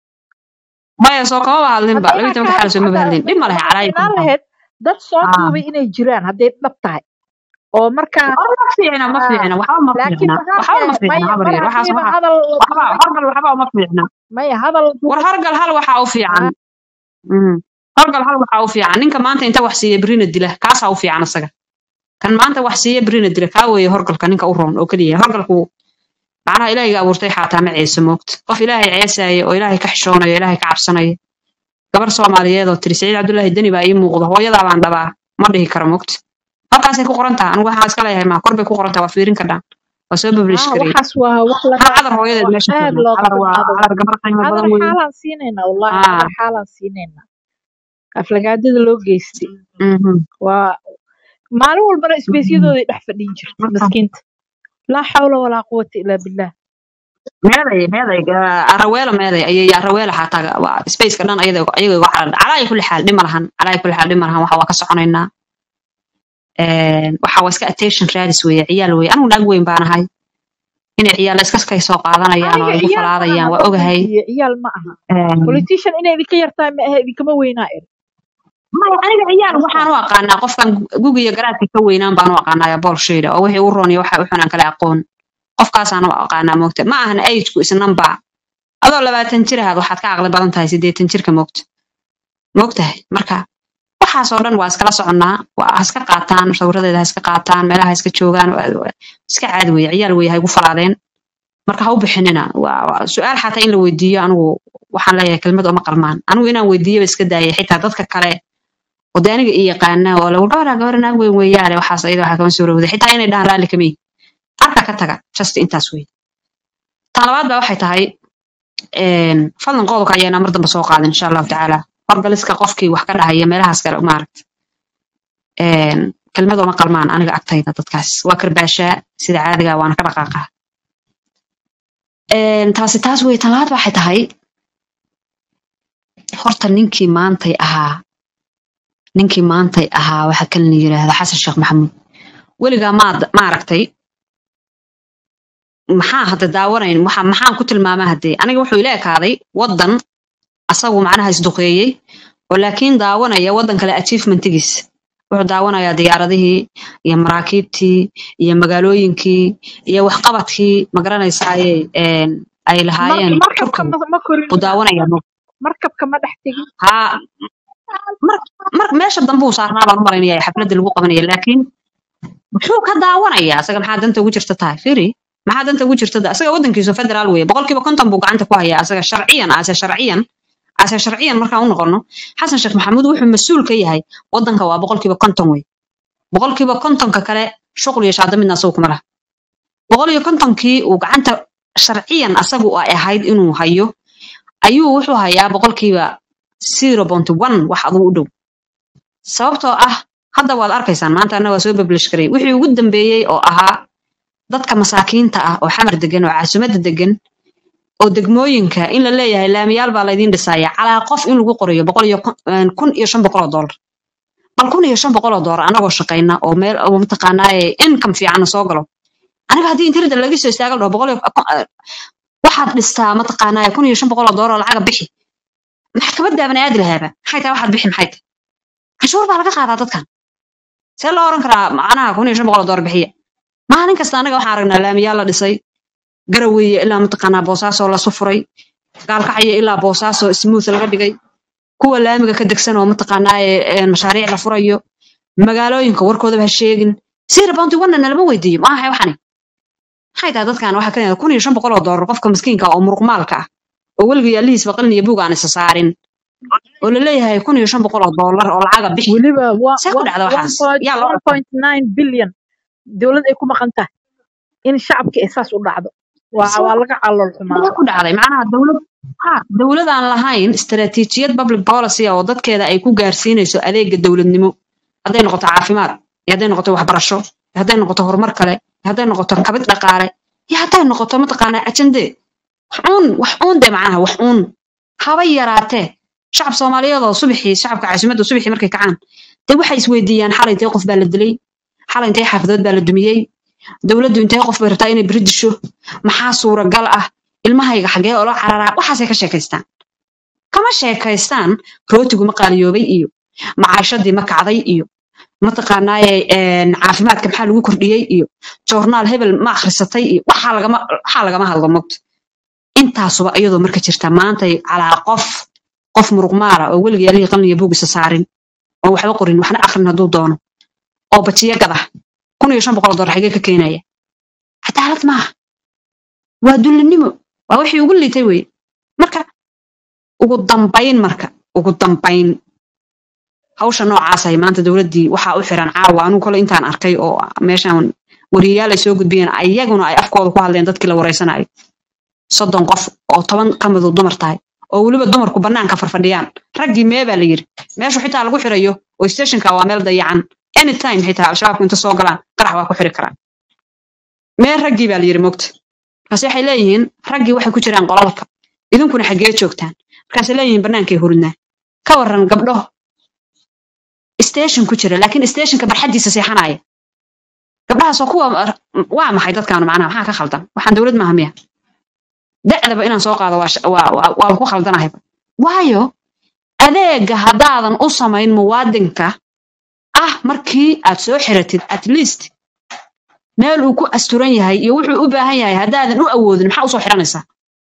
maya soo kamaba hadlinba hadda labaiyi inaad tobanka ka xaal soo maba hadasho hadda hadlin dhib ma lehe waxaa calaayi fiinaan kultaan lahayd dad soo ah duubay inay jiraan hadday dhab tahay oo markaa oo ma fiicna ma ah fiicna waxba ma laakiin fiicna waxba ma maxaa fiicna maya habar mar yar waxaas haddiiba waxa hadal la waxba duubay horgal waxba uma fiicna maya hadal la war duubay horgal hal waxa u fiican ah Mm. horgal hal waxa u fiican ninka maanta inta wax siiya berina dila kaasaa u fiican isaga kan maanta wax siiya berina dila kaa weeye horgalka ninka u roon oo keliya horgalku macnaha ilaahiga abuurtay xaataa ma ceeso moogta qof ilaahay ceesaya oo ilaahay ka xishoonayo ilaahay ka cabsanaya gabar soomaaliyeed oo tiri saciid cabdullaahi deni baa ii muuqda hooyadaa baan dhabaa ma dhihi karo moogta halkaasay ku qoran taha anigu waxaa iska leeyahay maa kor bay ku qoran taha waa fiirin kadhaan waa soo publish ah gareey waxaas waa wax laga hal cadar hooyadeed wax meesha aad taagan looga cadar waa xumaado cadar gabar qiimo cadar badan weeye xaalaan siinaynaa wallahi ah cadar xaalaan siinaynaa aflagaadada loo geystay mhm waa maalin walbana mhm isbeysyadooday dhex fadhin jirtay marka miskiinta laa xawla walaa quwata ilaa billah meeday meeday ah, araweela meeday ayay araweela xataa waa spaceka dhan ayada ayaga uga calan calaa kulli xaal dhima lahan calaa kulli xaal dhima lahan waxa waa ka soconaynaa Een, waxa waa iska attention raadis weeye ciyaal weeye anigu naag weyn baan ahay inay ciyaal iska kay soo qaadanayaan oo aniga igu ciyaal ma falaadayaan aha waa ogahay runtii ciyaal ma aha Een, politician inay idinka yartahay ma aha idinkama weynaa er maya aniga ciyaal marka waxaan u aqaanaa qofkan gugiga garaadka ka weynaan baan u aqaanaa bolshayda oo wixii u roon iyo waxa u xunaan kala aqoon qofkaasaan u aqaanaa moogta ma ahan ageku isnamba adoo labaatan jir ahaad waxaad ka caqli badan tahay siddeetan jirka moogta moogtahay marka waxaasoo dhan waa iskala soconnaa waa ha iska qaataan sawiradeeda ha iska qaataan meelaha ha iska joogaan waa- waa- iska caadi weye ciyaal weye ha igu falaadeen marka ha u bixinina waa waa su-aal xataa in la weydiiyo anigu waxaan leeyahay kelmad uma qalmaan anigu inaan weydiiyaba iska daayay xitaa dadka kale oo de aniga i yaqaana oo lagu gabadha gabadha naag weyn weeyaane waxaas ayada waxaa kama soo rowday xitaa inay dhahaan raalli kamay arka ka taga just intaas wey tan labaad baa waxay tahay een, fadlan qodobka ayaana mar dambe soo qaadin insha allahu tacaala horgaliska qofkii wax ka dhahaya meelahaas kale maaragt kelmad uma qalmaan aniga agtayda dadkaas waa karbaashaa sida caadiga waana ka dhaqaaqaa Een, taasi taas wey tan labaad waxay tahay horta ninkii maantay ahaa ninkii maantay ahaa waxa kan la yiraahda xasan sheekh maxamuud weligaa maad maaragtay maxaa hadda daawanayn waxa maxaan ku tilmaamaa haddee aniga wuxuu ila ekaaday waddan asagu macnaha isduqeeyey oo laakiin daawanaya waddan kale achievementigiis wuxuu daawanayaa diyaaradihii iyo maraakiibtii iyo magaalooyinkii iyo waxqabadkii magaranaysaayey een, ay Mar- lahaayeen markabka turkigu ma ma korin uu daawanaya markabka ma dhex tegin haa mar mar meesha dambe uu saarnaa baan u malaynaya xafladda lagu qabanaya laakiin muxuu ka daawanayaa asaga maxaa danta ugu jirta tahay firi maxaa danta ugu jirta da- asaga waddankiisu federaal weeye boqolkiiba konton buu gacanta ku hayaa asaga sharciyan ase sharciyan ase sharciyan markaan u noqono xasan sheekh maxamuud wuxuu mas-uul ka yahay waddanka waa boqolkiiba konton wey boqolkiiba kontonka kale shuqul iyo shaada midna asagu kuma laha boqol iyo kontonkii uu gacanta sharciyan asagu ay ahayd inuu hayo ayuu wuxuu hayaa boqolkiiba zero point one wax aduu u dhow sababtoo ah hadda waad arkaysaan maanta anna waa soo bablish garay wixii ugu dambeeyey oo ahaa dadka masaakiinta ah oo xamar degan oo caasimadda degan oo degmooyinka in la leeyahay laamiyaal baa laydin dhisaya calaa qof in lagu qorayo boqol iyo kun een, kun iyo shan boqol oo doolar bal kun iyo shan boqol oo doolar anagoo shaqayna oo meel oo mataqaanaa ee income fiicanna soo galo aniga haddii internet laga soo istaaga la dhaho boqol iyo eh, waxaad dhistaa mataqaanaa kun iyo shan boqol oo doolar oo lacaga bixi maxkamad bani aadi lahaaba maxay tahay waxaad bixi maxay tahay canshuur baa laga qaadaa dadkan see loo oran karaa macnaha kun iyo shan boqol oo doolar bixiya maalin kasta anaga waxaan aragnaa laamiyaal la dhisay garaweye ilaa mataqaanaa boosaaso lasu furay gaalkacyo ilaa boosaaso smooth laga dhigay kuwa laamiga ka degsan oo mataqaanaa ee, ee, mashaariic la furayo magaalooyinka warkoodaba ha sheegin sira bounty wanna nalama weydiiyo maaha waxani maxay tahay dadkan waxaa ka kun iyo shan boqol oo doolar qofka miskiinka ah oo muruqmaalka ah oo weliga yaalihiisba qalin iyo buug aan isa saarin oo la leeyahay kun iyo shan boqol oo doolar oo lacaga bixi weliba wa- see ku wa- dhacda waxaas yaa loo 1.9 bilyan dowlad ay ku maqan tahay in shacabka ay saas u dhacdo waa see waa laga calool see xumaado ku dhacday macnaha dowlad ha dowlad aan lahayn istaraatiijiyad public policy ah oo dadkeeda ay ku gaarsiinayso adeega dowladnimo hadday noqoto caafimaad iyo hadday noqoto waxbarasho iyo hadday noqoto horumar kale iyo hadday noqoto kabid dhaqaale iyo hadday noqoto mataqaanaa ajande wax uun wax uun de macnaha wax uun haba yaraatee shacab soomaaliyeed oo subaxii shacabka caasimadda subaxii markay kacaan dee waxay isweydiiyaan xalay intee qof baa la dilay xalay intee xaafadood baa la dumiyey dowladdu intee qof bay rabtaa inay beri disho maxaa suuragal ah ilmahayga xagee oola cararaa waxaasay ka sheekaystaan kama sheekaystaan rootigu ma qaaliyoobay iyo macaashadii ma kacday iyo mataqaanaaye een, caafimaadka maxaa lagu kordhiyey iyo joornaal hebel ma akhrisatay iyo waxaa lagama waxaa lagama hadlo mogta intaasuba iyadoo marka jirta maantay calaa qof qof muruqmaala oo weliga yaalihii qalin iyo buug isa saarin oo waxba qorin waxna akhrin hadduu doono oo bajiyo gada kun iyo shan boqol oo doolar xagee ka keenaya cadaalad maaha waa dullinimo waa wixii ugu liitay weye marka ugu dambayn marka ugu dambayn hawsha noocaasay maanta dowladdii waxaa u xiran caawa anigu kole intaan arkay oo meeshan wariyayaal ay soo gudbiyeen ayaguna ay afkooda ku hadleen dadkii la wareysanayo soddon qof oo toban ka midu dumar tahay oo weliba dumarku bannaanka farfadhiyaan raggii mee baa la yiri meeshu xitaa lagu xirayo oo stationka waa meel dayacan anytime xitaa al-shabaabku inta soo galaan qarax waa ku xiri karaan mee raggii baa la yiri mogta markaase waxay leeyihiin raggii waxay ku jiraan qolalka idinkuna xaggee joogtaan markaasay leeyihiin bannaankay hurudnaa ka waran gabdho station ku jira laakiin stationka barxaddiisa seexanaya gabdhahaasoo kuwa waa maxay dadkaanu macnaha maxaa ka khaldan waxaan dowlad maaha miya da'daba inaan soo qaado waa sh- waa- waa- waa ku khaldanahayba waayo adeega haddaadan u samayn muwaadinka ah markii aad soo xiratid at least meel uu ku asturan yahay iyo wuxuu u baahan yahay haddaadan u awoodin maxaa usoo xiranaysaa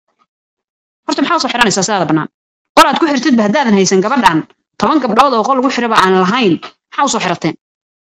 horta maxaa usoo xiranaysaa sidaada bannaan qol aad ku xirtidba haddaadan haysan gabadhan toban gabdhood oo qol lagu xiraba aan lahayn maxaa usoo xirateen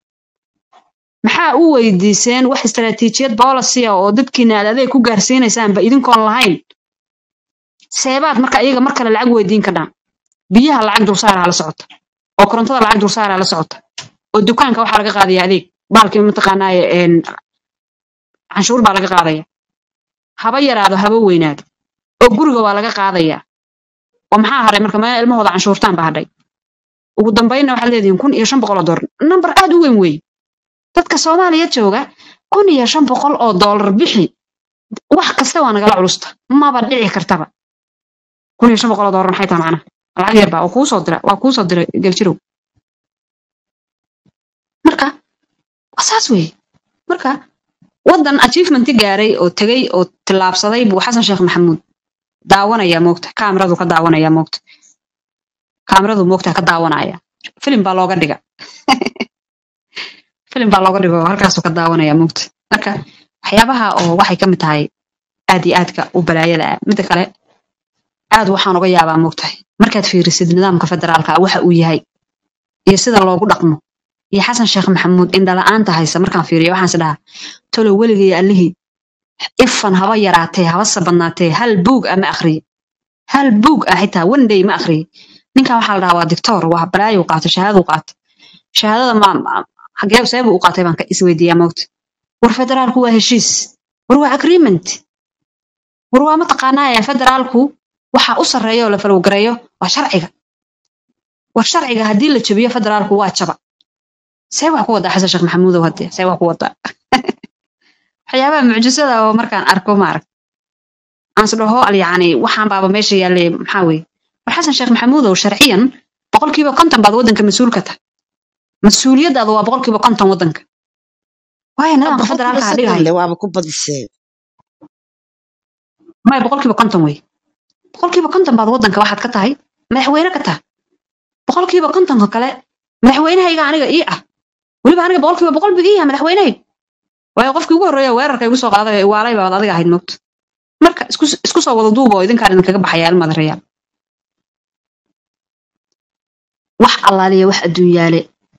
maxaa u weydiiseen wax istaraatiijiyad policy ah oo dadkiina aad adeeg ku gaarsiinaysaanba idinkoon lahayn seebaad marka iyaga mar kale lacag weydiin kadhaan biyaha lacag dulsaaraa la socota oo korontada lacag dulsaaraa la socota oo dukaanka waxaa laga qaadaya adeeg baalkii mataqaanaaye een, canshuur baa laga qaadaya haba yaraado haba weynaado oo guriga waa laga qaadaya oo maxaa hadhay marka meel ilmahooda canshuurtaan baa hadhay ugu dambaynna waxaad leedihiin kun iyo shan boqol oo doolar nambar aad u weyn weeye dadka soomaaliya jooga kun iyo shan boqol oo doolar bixi wax kasta waa nagala culusta maba dhici kartaba kun iyo shan boqol oo doolar maxay tahay macnaha lacag yar baa oo kuu soo dira waa kuu soo diray geljirow marka waa saas weeye marka waddan achievementi gaaray oo tegey oo tillaabsaday buu xasan sheekh maxamuud daawanaya moogta kaamiradu ka daawanaya moogta kaamiradu moogta ka daawanaya filim baa looga dhiga filim baa looga dhigo halkaasuu ka daawanaya moogta marka waxyaabaha oo waxay ka mid tahay aad iyo aadka u balaayada ah midda kale aad waxaan uga yaabaa moogtahay markaad fiirisid nidaamka federaalka ah waxa uu yahay iyo sida loogu dhaqmo iyo xasan sheekh maxamuud indhala-aanta haysa markaan fiiriyo waxaan is dhahaa tolow weligay allihii ifan haba yaraatee habase badnaatee hal buug ah ma akhriye hal buug ah xitaa one day ma akhriye ninkan waxaa la dhahaa waa dictor waa balaayu qaata shahaaduu qaata shahaadada ma ma- xagee seebuu u qaatay baan ka isweydiiyaa moogta war federaalku waa heshiis war waa agreement war waa mataqaanaa federaalku waxa u sarreeya oo la falowgareeyo waa sharciga war sharciga haddii la jabiyo federaalku waa jaba see wax ku wadaa xasan sheekh maxamuudow haddee see wax ku wadaa waxyaabaha mucjisada oo markaan arko maarag aan is dhaho al yacni waxaan baaba meesha yaallay maxaa weeye war xasan sheekh maxamuudow sharciyan boqolkiiba konton baad waddanka mas-uulka tahay mas-uuliyaddaada waa boqolkiiba konton waddanka waayo nidaamka boqolkiiba federaalka ha soddon dhigahay le waaba ku badisee maya boqolkiiba konton wey boqolkiiba konton baad waddanka waxaad ka tahay madaxweyne ka tahay boqolkiiba kontonka kale madaxweynahayga aniga ii ah weliba aniga boqolkiiba boqol buu ii yahay madaxweynahayga waayo qofkii ugu horreeya weerarka igu soo qaaday ee waalay baad adiga ahayd moogta marka isku isku soo wada duuba oo idinkaan idinkaga baxaya ilmaada reyaal wax allaaliya wax adduunyaale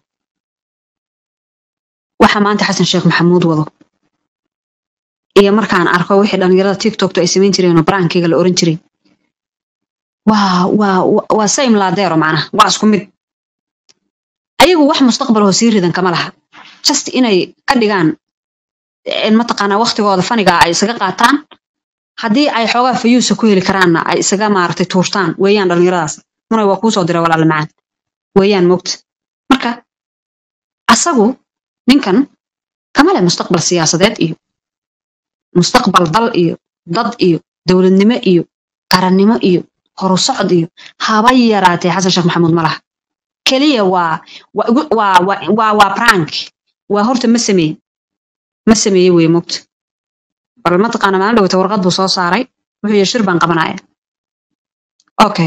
waxa maanta xasan sheekh maxamuud wado iyo markaan arko wixii dhalinyarada tiktoktu ay samayn jireen oo baraankeyga la oran jiray waa waa waa- waa same laadeero macnaha waa isku mid ayagu wax mustaqbal oo sii ridan kama laha just inay ka dhigaan in mataqaanaa waqtigooda faniga ay isaga qaataan haddii ay xoogaa fayuusa ku heli karaanna ay isaga maaragtay tuurtaan weeyaan dhalinyaradaas munay waa kuusoo diray walaala macaan weeyaan mogta marka asagu ninkan kama leh mustaqbal siyaasadeed iyo mustaqbal dal iyo dad iyo dowladnimo iyo qarannimo iyo horusocod iyo haba yaraatee xasan sheekh maxamuud ma laha keliya waa waa igu- waa waa waa waa prank waa horta ma sameeye ma sameeye weye mogta bal mataqaana maalin dhawata warqad buu soo saaray wuxuu yidhi shir baan qabanaya okay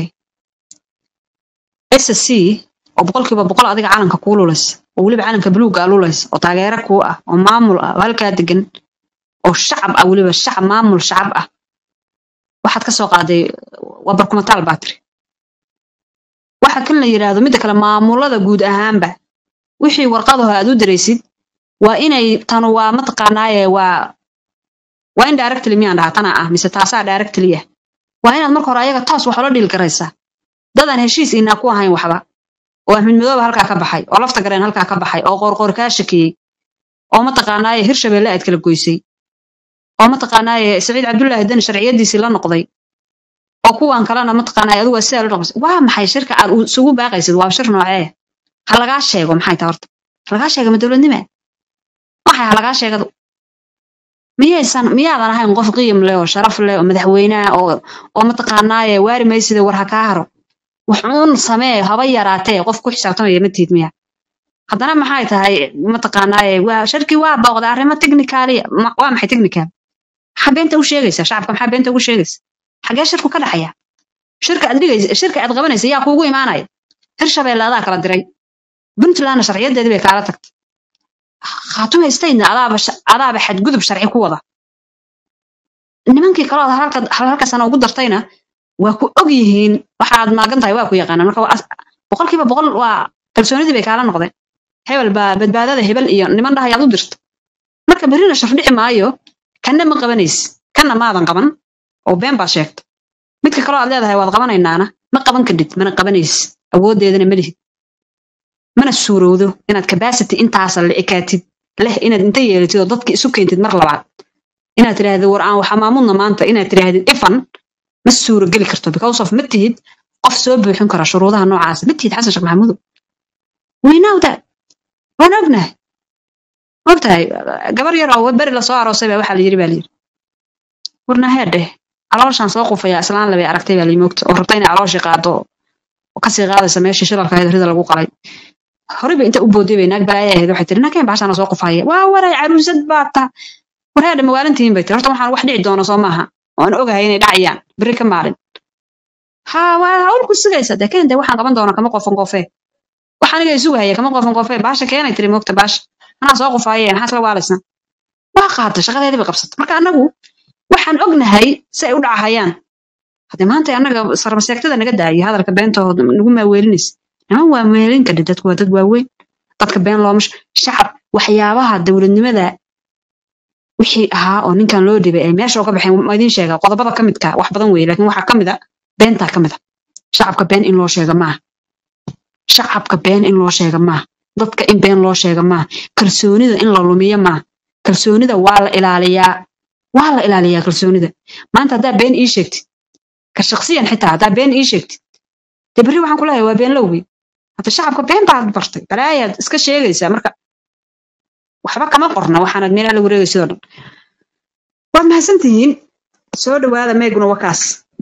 ssc oo boqolkiiba boqol adiga calanka kuu lulaysa oo weliba calanka buluugga a lulaysa oo taageero kuu ah oo maamul ah oo halkaa degan oo shacab ah weliba shacab maamul shacab ah waxaad ka soo qaaday waa barkumataal baa tiri waxa kan la yidhaahdo midda kale maamulada guud ahaanba wixii warqadaho aad u diraysid waa inay tanu waa mataqaanaaye waa waa in directly miyaan dhahaa tana ah mise taasaa directly ah waa inaad marka hore ayaga toos wax ula dhiil garaysaa dadaan heshiis inaa ku ahayn waxba oo axmed madoobe halkaa ka baxay oo lafta gareen halkaa ka baxay oo qoorqoor kaa shakiyey oo mataqaanaaye hirshabeelle aad kala goysay oo mataqaanaaye saciid cabdullaahi dani sharciyadiisii la noqday oo kuwan kalena mataqaanaaye adigu waa sidaa la noqosay waa maxay shirka aad u- isugu baaqaysid waa shir noocee ha lagaa sheego maxay tahay horta ha lagaa sheega ma dowladnima maxay ha lagaa sheegadu miyaysan miyaadan ahayn qof qiim leh oo sharaf leh oo madaxweyne ah oo oo mataqaanaaye waari maysida war ha kaa haro wuxuun samee haba yaraatee qof ku xisaabtamaya ma tiid miya haddana maxay tahay mataqaanaaye waa sharkii waa booqda arrimo technicaaliya Ma- waa maxay technical maxaa beenta u sheegaysa shacabka maxaa beenta ugu sheegaysa xagee shirku ka dhaxaya shirka aad dhigaysa shirka aad qabanaysa yaa kuugu imaanaya hirshabeelle adaa kala diray puntlandna sharciyadeedii bay kaala tagtay khaatume statena adaaba sha- adaaba xadgudub sharci ku wada nimankii kaloo halka halka sano ugu dartayna waa ku og yihiin waxaad maagan tahay waa ku yaqaanaan marka waa as- boqolkiiba boqol waa kalsoonidii bay kaala noqdeen hebel baa badbaadada hebel iyo niman dhahayaad u dirta marka berrina shardhici maayo kanna ma qabanaysi kanna maadan qaban oo been baad sheegta midka kaloo aad leedahay waad qabanaynaana ma qaban kadhid mana qabanaysi awooddeedana ma lihid mana suurowdo inaad capacity intaasa la ekaatid leh inaad inta yeelatid oo dadki isu keentid mar labaad inaad tidhaahdid war aan waxa maamudna maanta inaad tidhaahdid ifan ma suuro geli karto because of ma tihid qof soo buuxin kara shuruudaha noocaasa ma tihid xasan sheekh maxamuudow we know that waan ognahay ogtahay gabar yar oo beri lasoo aroosay baa waxaa la yiri baa layiri warna heedheh calooshaan soo qufaya islaan labay aragtay baa layimogta oo rabta inay calooshii qaado oo kasii qaadaysa meeshii shilalka ahayd rida lagu qalay horeyba inta u booday bay naag balaaya ahayd waxay tiri nakeen baashaana soo qufaya waa waray caruusad baa ta war heedhe mawaalintihiin bay tiri horta waxaan wax dhici doono soo maaha waan ogahay inay dhacayaan beri ka maalin ha waa hawlku sugaysa dee keen dee waxaan qaban doona kama qofan qofee wax aniga isugahaya kama qofan qofee baasha keenay tiri mogta baasha anaa soo qufaaye maxaa isla waalaysan waa qaata shaqadeedii bay qabsata marka anagu waxaan ognahay si ay u dhacahayaan haddii maanta annaga sarmaseegtada naga daayo hadalka beentooda nagu maaweelinaysa niman waa meelin kadhi dadku waa dad waaweyn dadka been looma sh- shacab waxyaabaha dowladnimada wixii ahaa oo ninkan loo dhibay ay meesha uga baxeen ma idiin sheega qodobada ka midka wax badan weeye laakiin waxaa ka mid a beentaa ka mid a shacabka been in loo sheega maaha shacabka been in loo sheega maaha dadka in been loo sheega maaha kalsoonida in la lumiyo maaha kalsoonida waa la ilaaliyaa waa la ilaaliyaa kalsoonida maanta haddaa been ii sheegtid ka shaksiyan xitaa haddaa been ii sheegtid dee berri waxaan ku leeyahay waa been lowgey hata shacabka beentaad bartay balaayaad iska sheegaysaa marka waxba kama qorna waxaanad meelaa la wareegaysid oo dhan waad mahadsantihiin soo dhawaada meeguna wakaas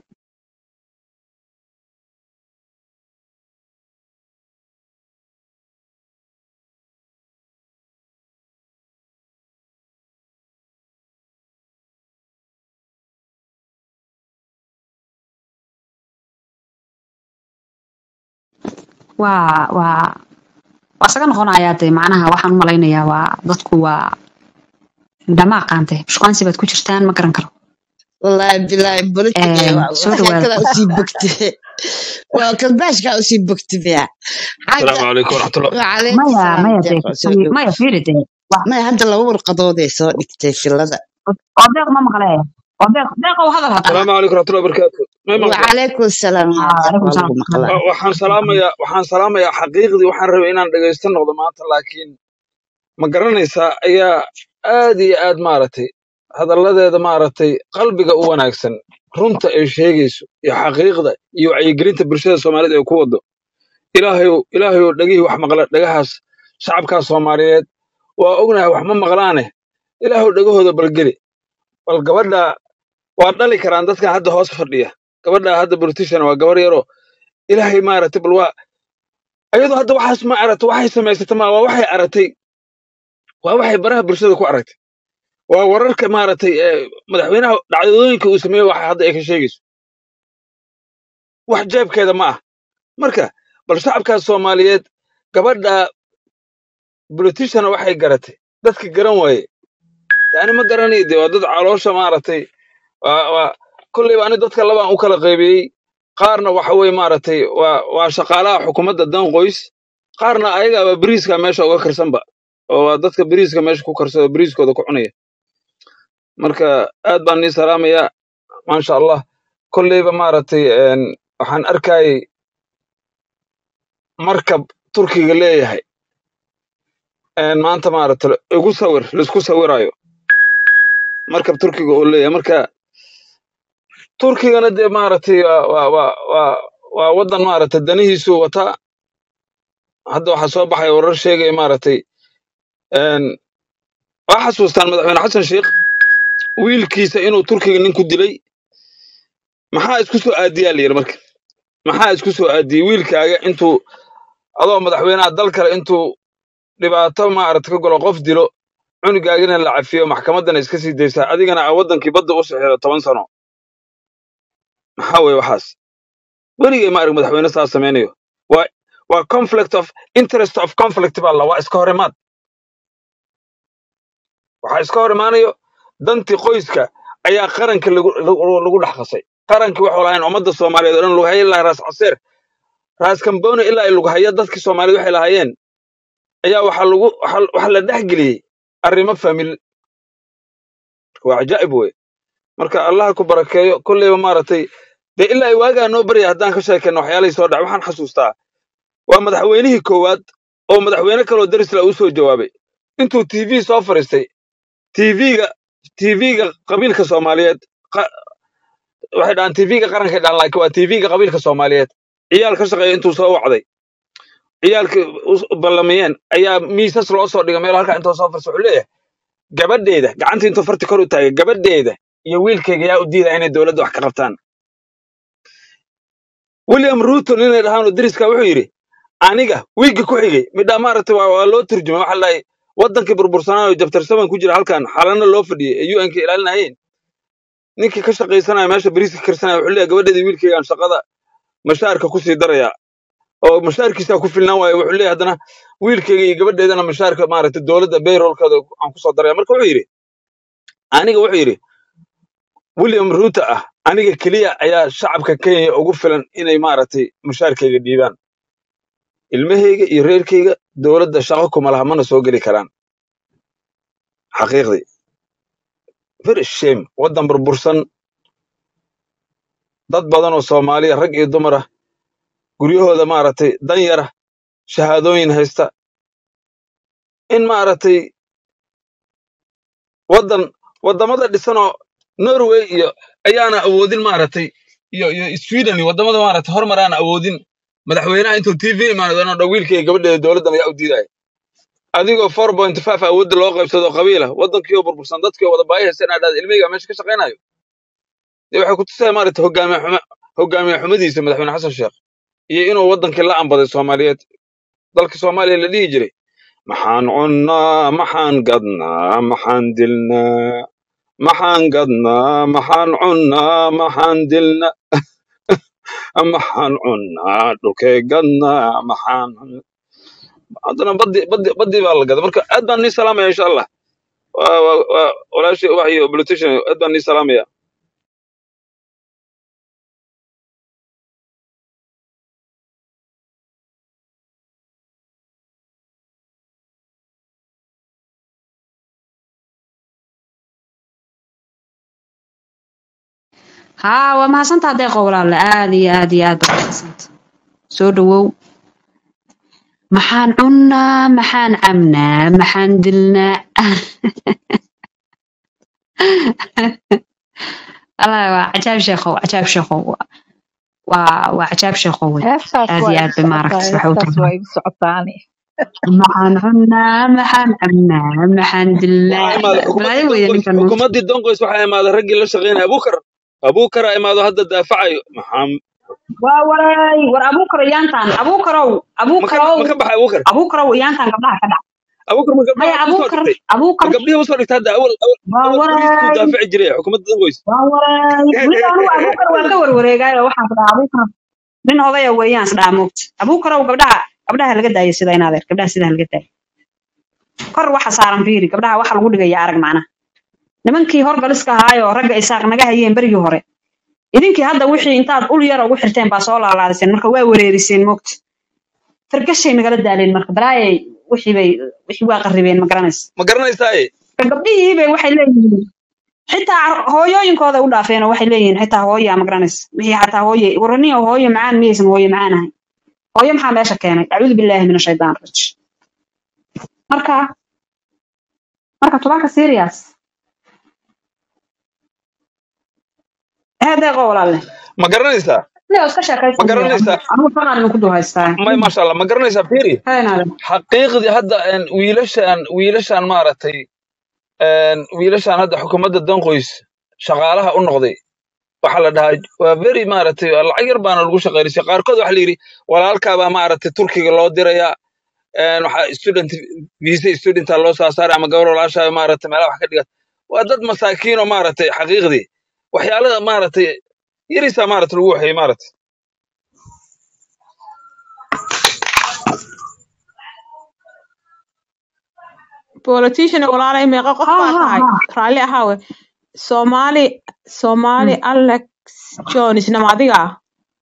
waa waa waa isaga noqonayaa dee macnaha waxaan u malaynayaa waa dadku waa indhama aqaante shuqaansi baad ku jirtaan ma garan karo wallaahi bilaahi bolotiga Een, soo dhawaada xeekadaa usii bogte waa kalbaashkaa usii bogte miya xagga السلام عليكم ورحمة الله wacalaykum maya salaam maya dee deeqo soo dhow maya fiiri dee wa- maya hadda laba warqadooday soo dhigtay filada oo deeq ma maqlee oo deeq deeq oo hadal hadal السلام عليكم ورحمة الله وبركاته ما مقلع wacalaykum salaam yaa Ah, deeq calaykum waa salaam lagu maqlaa waxaan salaamayaa waxaan salaamayaa xaqiiqdii waxaan rabay inaan dhagaysto noqdo maanta laakiin ma garanaysaa ayaa aad iyo aad maaragtay hadalladeeda maaragtay qalbiga u wanaagsan runta ay sheegayso iyo xaqiiqda iyo wacyigelinta bulshada soomaalida ay ku wado ilaahayow ilaahayow dhegihii wax maqla dhagahaas shacabkaas soomaaliyeed waa ognahay wax ma maqlaane ilaahow dhegahooda balgeli bal gabadha waa dhali karaan dadkan hadda hoos fadhiya gabadha hadda politician waa gabar yaroo ilaahay maaragtay bal waa ayadoo hadda waxaas ma aragtay waxay samaysatay ma waa waxay aragtay waa waxay baraha bulshada ku aragtay waa wararka maaragtay ee madaxweynaha dhacdooyinka uu sameeyey waxa hadda ay ka sheegayso wax jeebkeeda ma ah marka bal shacabkaas soomaaliyeed gabadha politician waxay garatay dadka garan waaye yani ma garanayo dee waa dad caloosha maaragtay waa waa kolleyba ani dadka labaan u kala qaybiyey qaarna waxa weye maaragtay waa waa shaqaalaha xukuumadda dan qoys qaarna ayagaaba beriiska meesha uga karsanba oo waa dadka beriiska meesha ku karsada beriiskooda ku cunaya marka aad baan nii salaamayaa maasha allah kolleyba maaragtay een, waxaan arkayay markab turkiga leeyahay een, maanta maaragtay igu sawir laisku sawirayo markab turkiga oo leeyahay marka turkigana dee maaragtay waa waa waa waa waa waddan maaragtay danihiisu wataa hadda waxaa soo baxaya warar sheegaya maaragtay een, waa xasuustaan madaxweyne xasan sheikh wiilkiisa inuu turkiga nin ku dilay maxaa isku soo aadiyaa la yidhi marka maxaa isku soo aadiyey wiilkaaga intuu adoo madaxweynaha dal kale intuu dhibaato maaragtay ka galo qof dilo cunugaagina la cafiyo maxkamaddana iska sii daysaa adigana aa waddankii badda u sixido toban sano maxaa weye waxaas weligay ma arag madaxweyne saas samaynayo waa waa conflict of interest of conflict baa la waa iska hor imaad waxaa iska hor imaanayo dantii qoyska ayaa qaranka lagu lagu lagu dhex qasay qarankii waxuu lahayn ummadda soomaaliyeed oo dhan lughaye ilaa raas caseer raas kamboone ilaa ay lughaya dadkii soomaaliyeed waxay lahaayeen ayaa waxaa lagu waxaa waxaa la dhex geliyey arrimo famil waa cajaa'ib wey marka allaha ku barakeeyo kolleyba maaragtay dee ilaa ay waagaa noo barya haddaan ka sheekayno waxyaalihii soo dhacay waxaan xasuustaa waa madaxweynihii koowaad oo madaxweyne kaloo darisla uu soo jawaabay intuu tv soo fariistay tvga tvga qabiilka soomaaliyeed qa- waxay dhahaan tvga qaranka dhahan laakiin waa tvga qabiilka soomaaliyeed ciyaal ka shaqeeya intuu soo wacday ciyaalkii u ballamiyeen ayaa miisas loo soo dhigay meel halkaa intuu soo farsa wuxuu leeyahay gabadheeda gacantii intuu farti kor u taagay gabadheeda iyo wiilkayga yaa u diida inay dowladda wax ka qabtaan william ruton inay dhahaan oo deriska wuxuu yidhi aniga wiigga ku xigay midhaa maaragtay waa waa loo turjumay waxa lahay waddankii burbursanaayo jabtarsaban ku jira halkan xalana loo fadhiyey ee un ka ilaalinayeen ninkii ka shaqaysanaya meesha bariiska karsanaya wuxuu leeyahay gabadheedii wiilkaygaan shaqada mashaarka ku sii daraya oo mashaarkiisaa ku filnaan waayo wuxuu leeyahay haddana wiilkayga iyo gabadheedana mashaarka maaragtay dowladda bayrolkooda aan ku soo daraya marka wuxuu yidhi aniga wuxuu yidhi william ruto ah aniga keliya ayaa shacabka kenya ugu filan inay maaragtay mushaarkayga dhiibaan ilmahayga iyo reerkayga dowladda shaqo kuma laha mana soo geli karaan xaqiiqdii very shame waddan burbursan dad badan oo soomaaliya rag iyo dumar ah guryahooda maaragtay dan yara shahaadooyin haysta in maaragtay waddan waddamada dhisanoo norway iyo ayaana awoodin maaragtay iyo iyo sweden iyo waddamada maaragtay hormar aan awoodin madaxweynaha intuu tv imaanado inuu dha wiilkayga gabadheeda dowladdan ayaa u diidaya adigoo four point five awoodda loo qaybsado qabiila waddankii oo burbursan dadkii oo wada baahi haysta inaad dhahda ilmihayga meesha ka shaqaynayo dee waxay ku tusaya maaragta hogaamiye xuma hogaamiye xumadiisa madaxweyne xasan sheekh iyo inuu waddankii la ambaday soomaaliyeed dalka soomaaliya la dhihi jiray maxaan cunnaa maxaan gadnaa maxaan dilnaa maxaan gadnaa maxaan cunnaa maxaan dilnaa maxaan cunnaa dhulkee gadnaa maxaan haddana baddi baddi baddi baa la gada marka aad baan nii salaamaya insha allah waa waa waa walaashii ubax iyo politician aad baan nii salaamaya haa waa mahadsantaa deeqo walaale aad iyo aad iyo aad baa mahadsanta soo dhawow maxaan cunnaa maxaan cabnaa maxaan dilnaa wallaahi waa cajaab sheekow cajaab sheekow waa waa cajaab sheekow wey heestaas aad waa iyo igu aad bay socotaa maaragtay waxay u heestaas tahay waa igu socotaani maxaan cunnaa maxaan cabnaa maxaan dilnaa waxaa imaaday xukuumaddii balaayo weeye dongoys ninkan moogta xukuumaddii dongoys waxaa imaaday raggii la shaqaynaya abuukar abuukara imaado hadda daafacayo maxaa waa waray war abuukar iyaantaan abuukarow ma ka abuukarow ma ka baxay abuukar abuukarow iyaantaan gabdhaha ka dhac abuukar ma maya gabdhaha usoo abuukar dhigtay ma abuukar gabdhihii usoo dhigtay hadda awal awal waa awal boliiskuu waray daafici jiray xukuumadda dongoys waa waray weliba anugu abuukar waa ka warwareegaayo waxaan ku dhahaa abuukar nin odaya weeyaan isdhaha moogta abuukarow gabdhaha gabdhaha laga daayo sida in adeer gabdhaha sidaa laga daayo kor waxa saaran fiiri gabdhaha waxa lagu dhigaya arag macnaha nimankii horgaliska ahaayo ragga isaaq naga hayeen berigii hore idinkii hadda wixii intaad ul yar ugu xirteen baa soo laalaadiseen marka waa wareeriseen moogta fargashay nagala daaleen marka balaayay wixii bay wixii waa qarribeen ma garanaysa ma garanaysaaye marka gabdhihii bay waxay leeyihiin xitaa hooyooyinkooda u dhaafeen oo waxay leeyihiin xitaa hooya ma garanaysa wixii xataa hooye waraniyo hooyo macaan miyaysan hooyo macaan ahayn hooyo maxaa meesha keenay acuudu billaahi min ashaytaan rajim marka marka tubaanka serious heedeeqo walaalle ma garanaysaa leo iska ma sheekaysan garanaysaa anigu faqaan idinku duhaystaa may maasha allah ma garanaysaa fiiri heenaade xaqiiqdii hadda een, wiilashan wiilashan maaragtay een, wiilashan hadda xukuumadda dongoys shaqaalaha u noqday waxaa la dhahaa waa very maaragtay waa lacag yar baana lagu shaqaynaysa qaarkood waxaa la yidhi walaalkaabaa maaragtay turkiga loo dirayaa een, waxaa student visa studenta loo soo saaray ama gabar walaashaa maaragtay meelaha wax ka dhigat waa dad masaakiin oo maaragtay xaqiiqdii waxyaalada maaragtay yarisaa maaragtay lagu waxeeyey maaragtay politician walaalay meeqa qof ha baa ha tahay ha raalli ahaawe soomaali soomaali alex jones nama adiga ah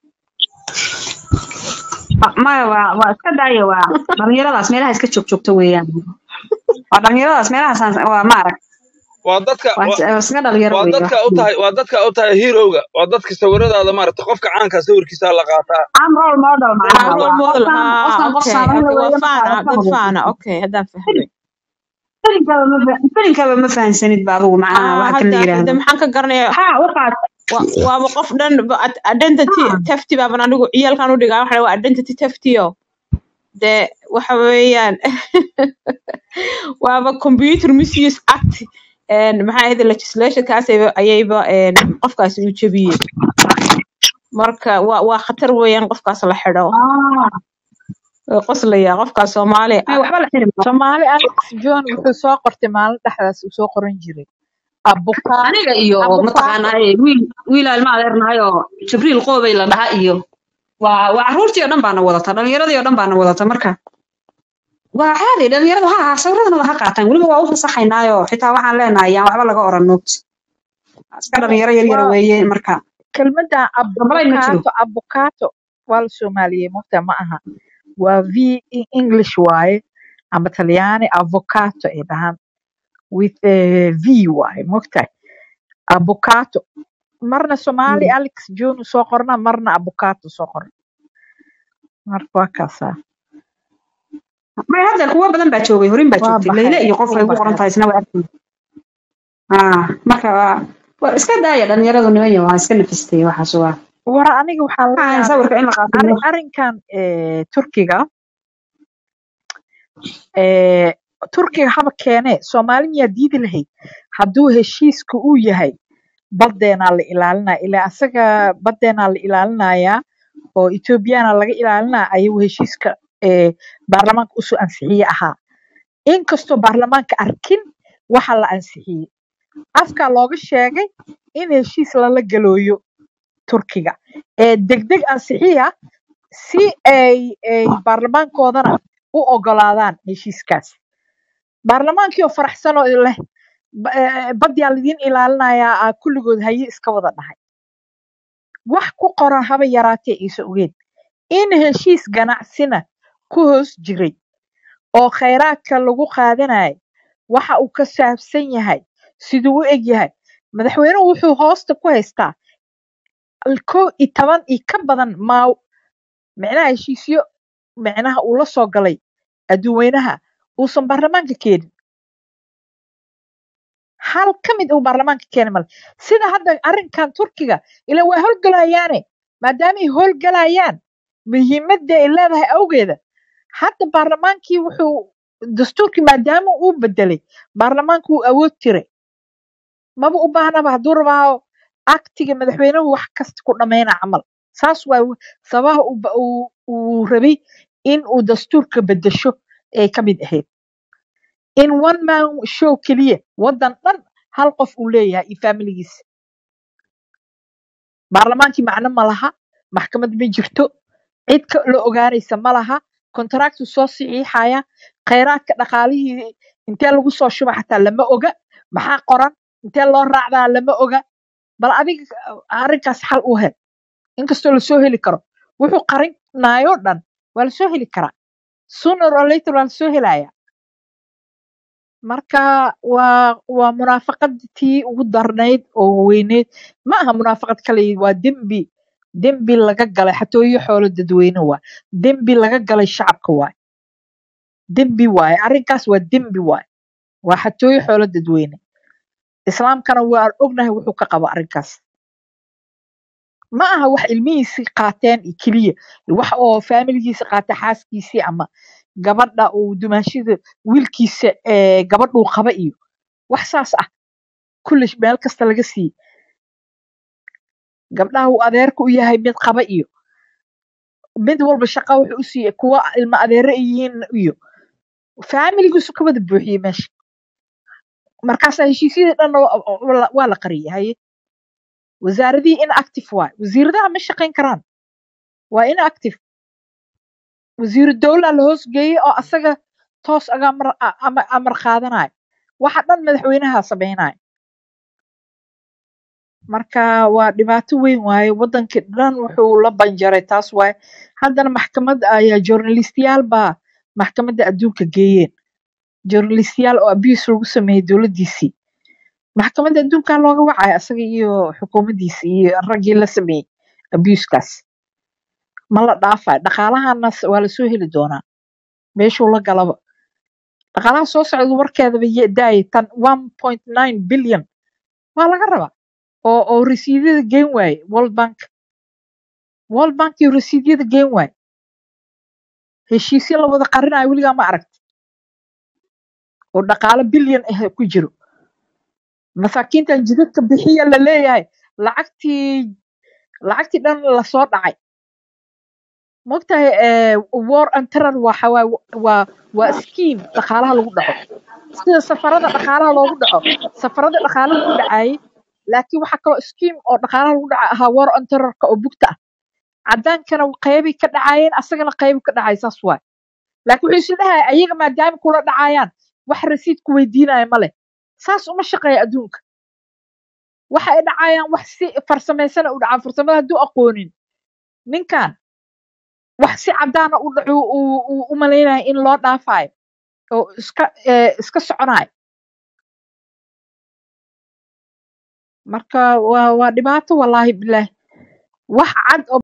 maya waa waa iska daaya waa dhalinyaradaas meelaha iska joog joogto weeyaan waa dhalinyaradaas meelahaas waa maarag waa dadka waa waa is- waa iska dhalinyaro waa weeye dadka wax u tahay waa dadka u tahay heroga waa dadka sawiradaada maaragtay qofka caanka sawirkiisa la qaataa am role model ah macnaha role waa model qofkan ah qofkan qof okay saameyn okay waa weeye faana markaa ka dad hadlaysa faana okay haddaan fahmay filinkaba ma fa- filinkaba ma fahansanid ba adigu macnaha ah waxa kan la hadda yidhaahdo hadda maxaan ka garanayaa ha waxaad wa- waaba qof dhan ba- ad- identity ha tafti baaban anigu ciyaalkan u dhigaa waxa waa identity taftio dee waxa weeyaan waaba computer misuse act een, maxaa ahayd legislationkaas ayba- ayayba een, qofkaasi u jebiyey marka waa waa khatar weeyaan qofkaas la xidho ah way qoslayaa qofkaas soomaali may waxba la xiri maayo soomaali alex john wuxuu soo qortay maalin dhexdaas uu soo qoran jiray abuka aniga iyo abukaato mataqaanaa wiil wiil ilma adeernahay oo jibriil qoobay la dhaha iyo waa waa caruurtii oo dhan baana wadata dhalinyaradii oo dhan baana wadata marka waa caadi dhalinyaradu ha ha sawiradanada ha qaataan weliba waa u fasaxaynaayo xitaa waxaan leenahay yaan waxba laga oran noogta iska dhalinyaro yar yara waa weeye marka kelmadda dambalay ma jiro abukaato abukaato waa la soomaaliyey mogta ma aha waa v english waaye ama talyaani avocaato ay dhahaan with eh, v waaye mogtahay abukaato marna soomaali Mm. alex john uu soo qorna marna abukaato soo qorna marka waa kaasaa may hadda kuwo badan baa joogay horin baa waa joogtay leyle baxay iyo qof ay wuu ugu qoran baxay tahay isna waa arkay ah marka waa waa iska daaya dhalinyaradu niman waa iska nafistay waxaas waa war aniga waxaa la waxaan yaabay sawirka in la qaato arrin arrinkan eh, turkiga eh, turkiga haba keene soomaali miyaa diidi lahayd hadduu heshiiska uu yahay badeenaa la ilaalinaya ilaa asaga badeenaa la ilaalinayaa oo ethoobiyaana laga ilaalinaya ayuu heshiiska eh, baarlamaanka usoo ansixiye ahaa inkastoo baarlamaanka arkin waxa la ansixiyey afkaa looga sheegay in heshiis lala galooyo turkiga ee degdeg ansixiya si ay ay baarlamaankoodana u ogolaadaan heshiiskaas baarlamaankii oo faraxsan oo leh ba- eh, badyaa laidin ilaalinayaa aa kulligood haye iska wada dhahay wax ku qoran haba yaraatee iisa ogeed in heshiis ganacsina ku hoos jiray oo khayraadka lagu qaadanayo waxa uu ka saabsan yahay siduu u eg yahay madaxweynuhu wuxuu hoosta ku haystaa kow iyo toban iyo ka badan maaw micnaha heshiisyo micnaha uu la soo galay adduunweynaha uusan baarlamaanka keenin hal ka mid uu baarlamaanka keenay male sida hadda arrinkan turkiga ila waa howlgalayaane maadaama ay howlgalayaan muhiimadda ay leedahay awgeeda hadda baarlamaankii wuxuu dastuurkii maadaama uu bedelay baarlamaanka wuu awood tiray maba u baahnaba hadduu rabaa aktiga madaxweynuhu wax kasta ku dhammayna camal saas waa sabaha uu ba- uu uu rabay in uu dastuurka bedesho ay ka mid ahayd in one man show keliya waddan dhan hal qof uu leeyahay iyo faamiligiisa baarlamaankii macno ma laha maxkamad ma jirto cid ka la ogaanaysa ma laha kontraktu soo saxiixaya khayraadka dhaqaalihii intee lagu soo shuba xataa lama oga maxaa qoran intee loo raacdaa lama oga bal adiga arrinkaas xal u hel inkastoo lasoo heli karo wuxuu qarinaayoo dhan waa lasoo heli karaa sooner or later waa lasoo helaya marka waa waa munaafaqadtii ugu darnayd oo weyneyd ma aha munaafaqad kale waa dembi dembi laga galay xatooyo xoolo dadweyne waa dembi laga galay shacabka waay dembi waaye arrinkaas waa dembi waaye waa xatooyo xoolo dadweyne islaamkana waa ognahay wuxuu ka qabo arrinkaas ma aha wax ilmihiisi qaateen iyo keliya wax oo faamiligiisa qaata xaaskiisii ama gabadha uu dumaashida wiilkiisa ee gabadhuu qaba iyo wax saas ah kulli meel kasta laga siiye gabdhaha uu adeerka u yahay mid qaba iyo mid walba shaqa wuxuu u siiyey kuwa ilma adeere ay yihiin iyo faamiligiisu ka wada buuxiyey meesha markaasaa heshiisyadii dhan waa la qariyay haye wasaaradihii inactive waay wasiiradaha ma shaqayn karaan waa inactive wasiiru dowlaa la hoos geeyey oo asaga toos aga amar a- ama- amar qaadanayo waxa dhan madaxweynaha samaynayo marka waa dhibaato weyn waaye wadankii dhan wuxuu la banjaray taas waaye haddana maxkamad ayaa journalistiyaal baa maxkamadda adduunka geeyeen journalistiyaal oo abuse lagu sameeyey dowladdiisii maxkamadda adduunkaa looga wacaya asaga iyo xukuumaddiisa iyo raggii la sameeyey abusekaas ma la dhaafayo dhaqaalahana s- waa lasoo heli doonaa meeshuu la galaba dhaqaalaha soo socda warkeedaba ye- daaya tan one point nine billion waa laga rabaa oo oo rasiidyada geen waaye world bank world bank iyo rasiidyada geen waaye heshiisyo la wada qarinayo weligaa ma aragti oo dhaqaalo bilyan ah ku jiro masaakiintan jidadka bixiya la leeyahay lacagtii lacagtii dhan lasoo dhacay mogtahay eh, war and terror waxa waa waa waa scheme dhaqaalaha lagu dhaco sida safarada dhaqaalaha loogu dhaco safarada dhaqaalaha lagu dhacayay laakiin waxaa kaloo scheme oo dhaqaalaha lagu dhaca ahaa war on terrorka oo bugta ah cadaankana qeybay ka dhacayeen asagana qeybu ka dhacay saas waay laakiin wuxuu isu dhahay ayaga maadaama kula dhacayaan wax rasiid ku weydiinaya ma leh saas uma shaqeeya adduunka waxa ay dhacayaan wax si farsamaysan u dhacaa farsamada hadduu aqoonin ninkan wax si cadaana u dhaco uu uu u malaynaya in loo dhaafayo oo iska eh, iska soconayo marka waa waa dhibaato wallaahi bilaahi wax cad oo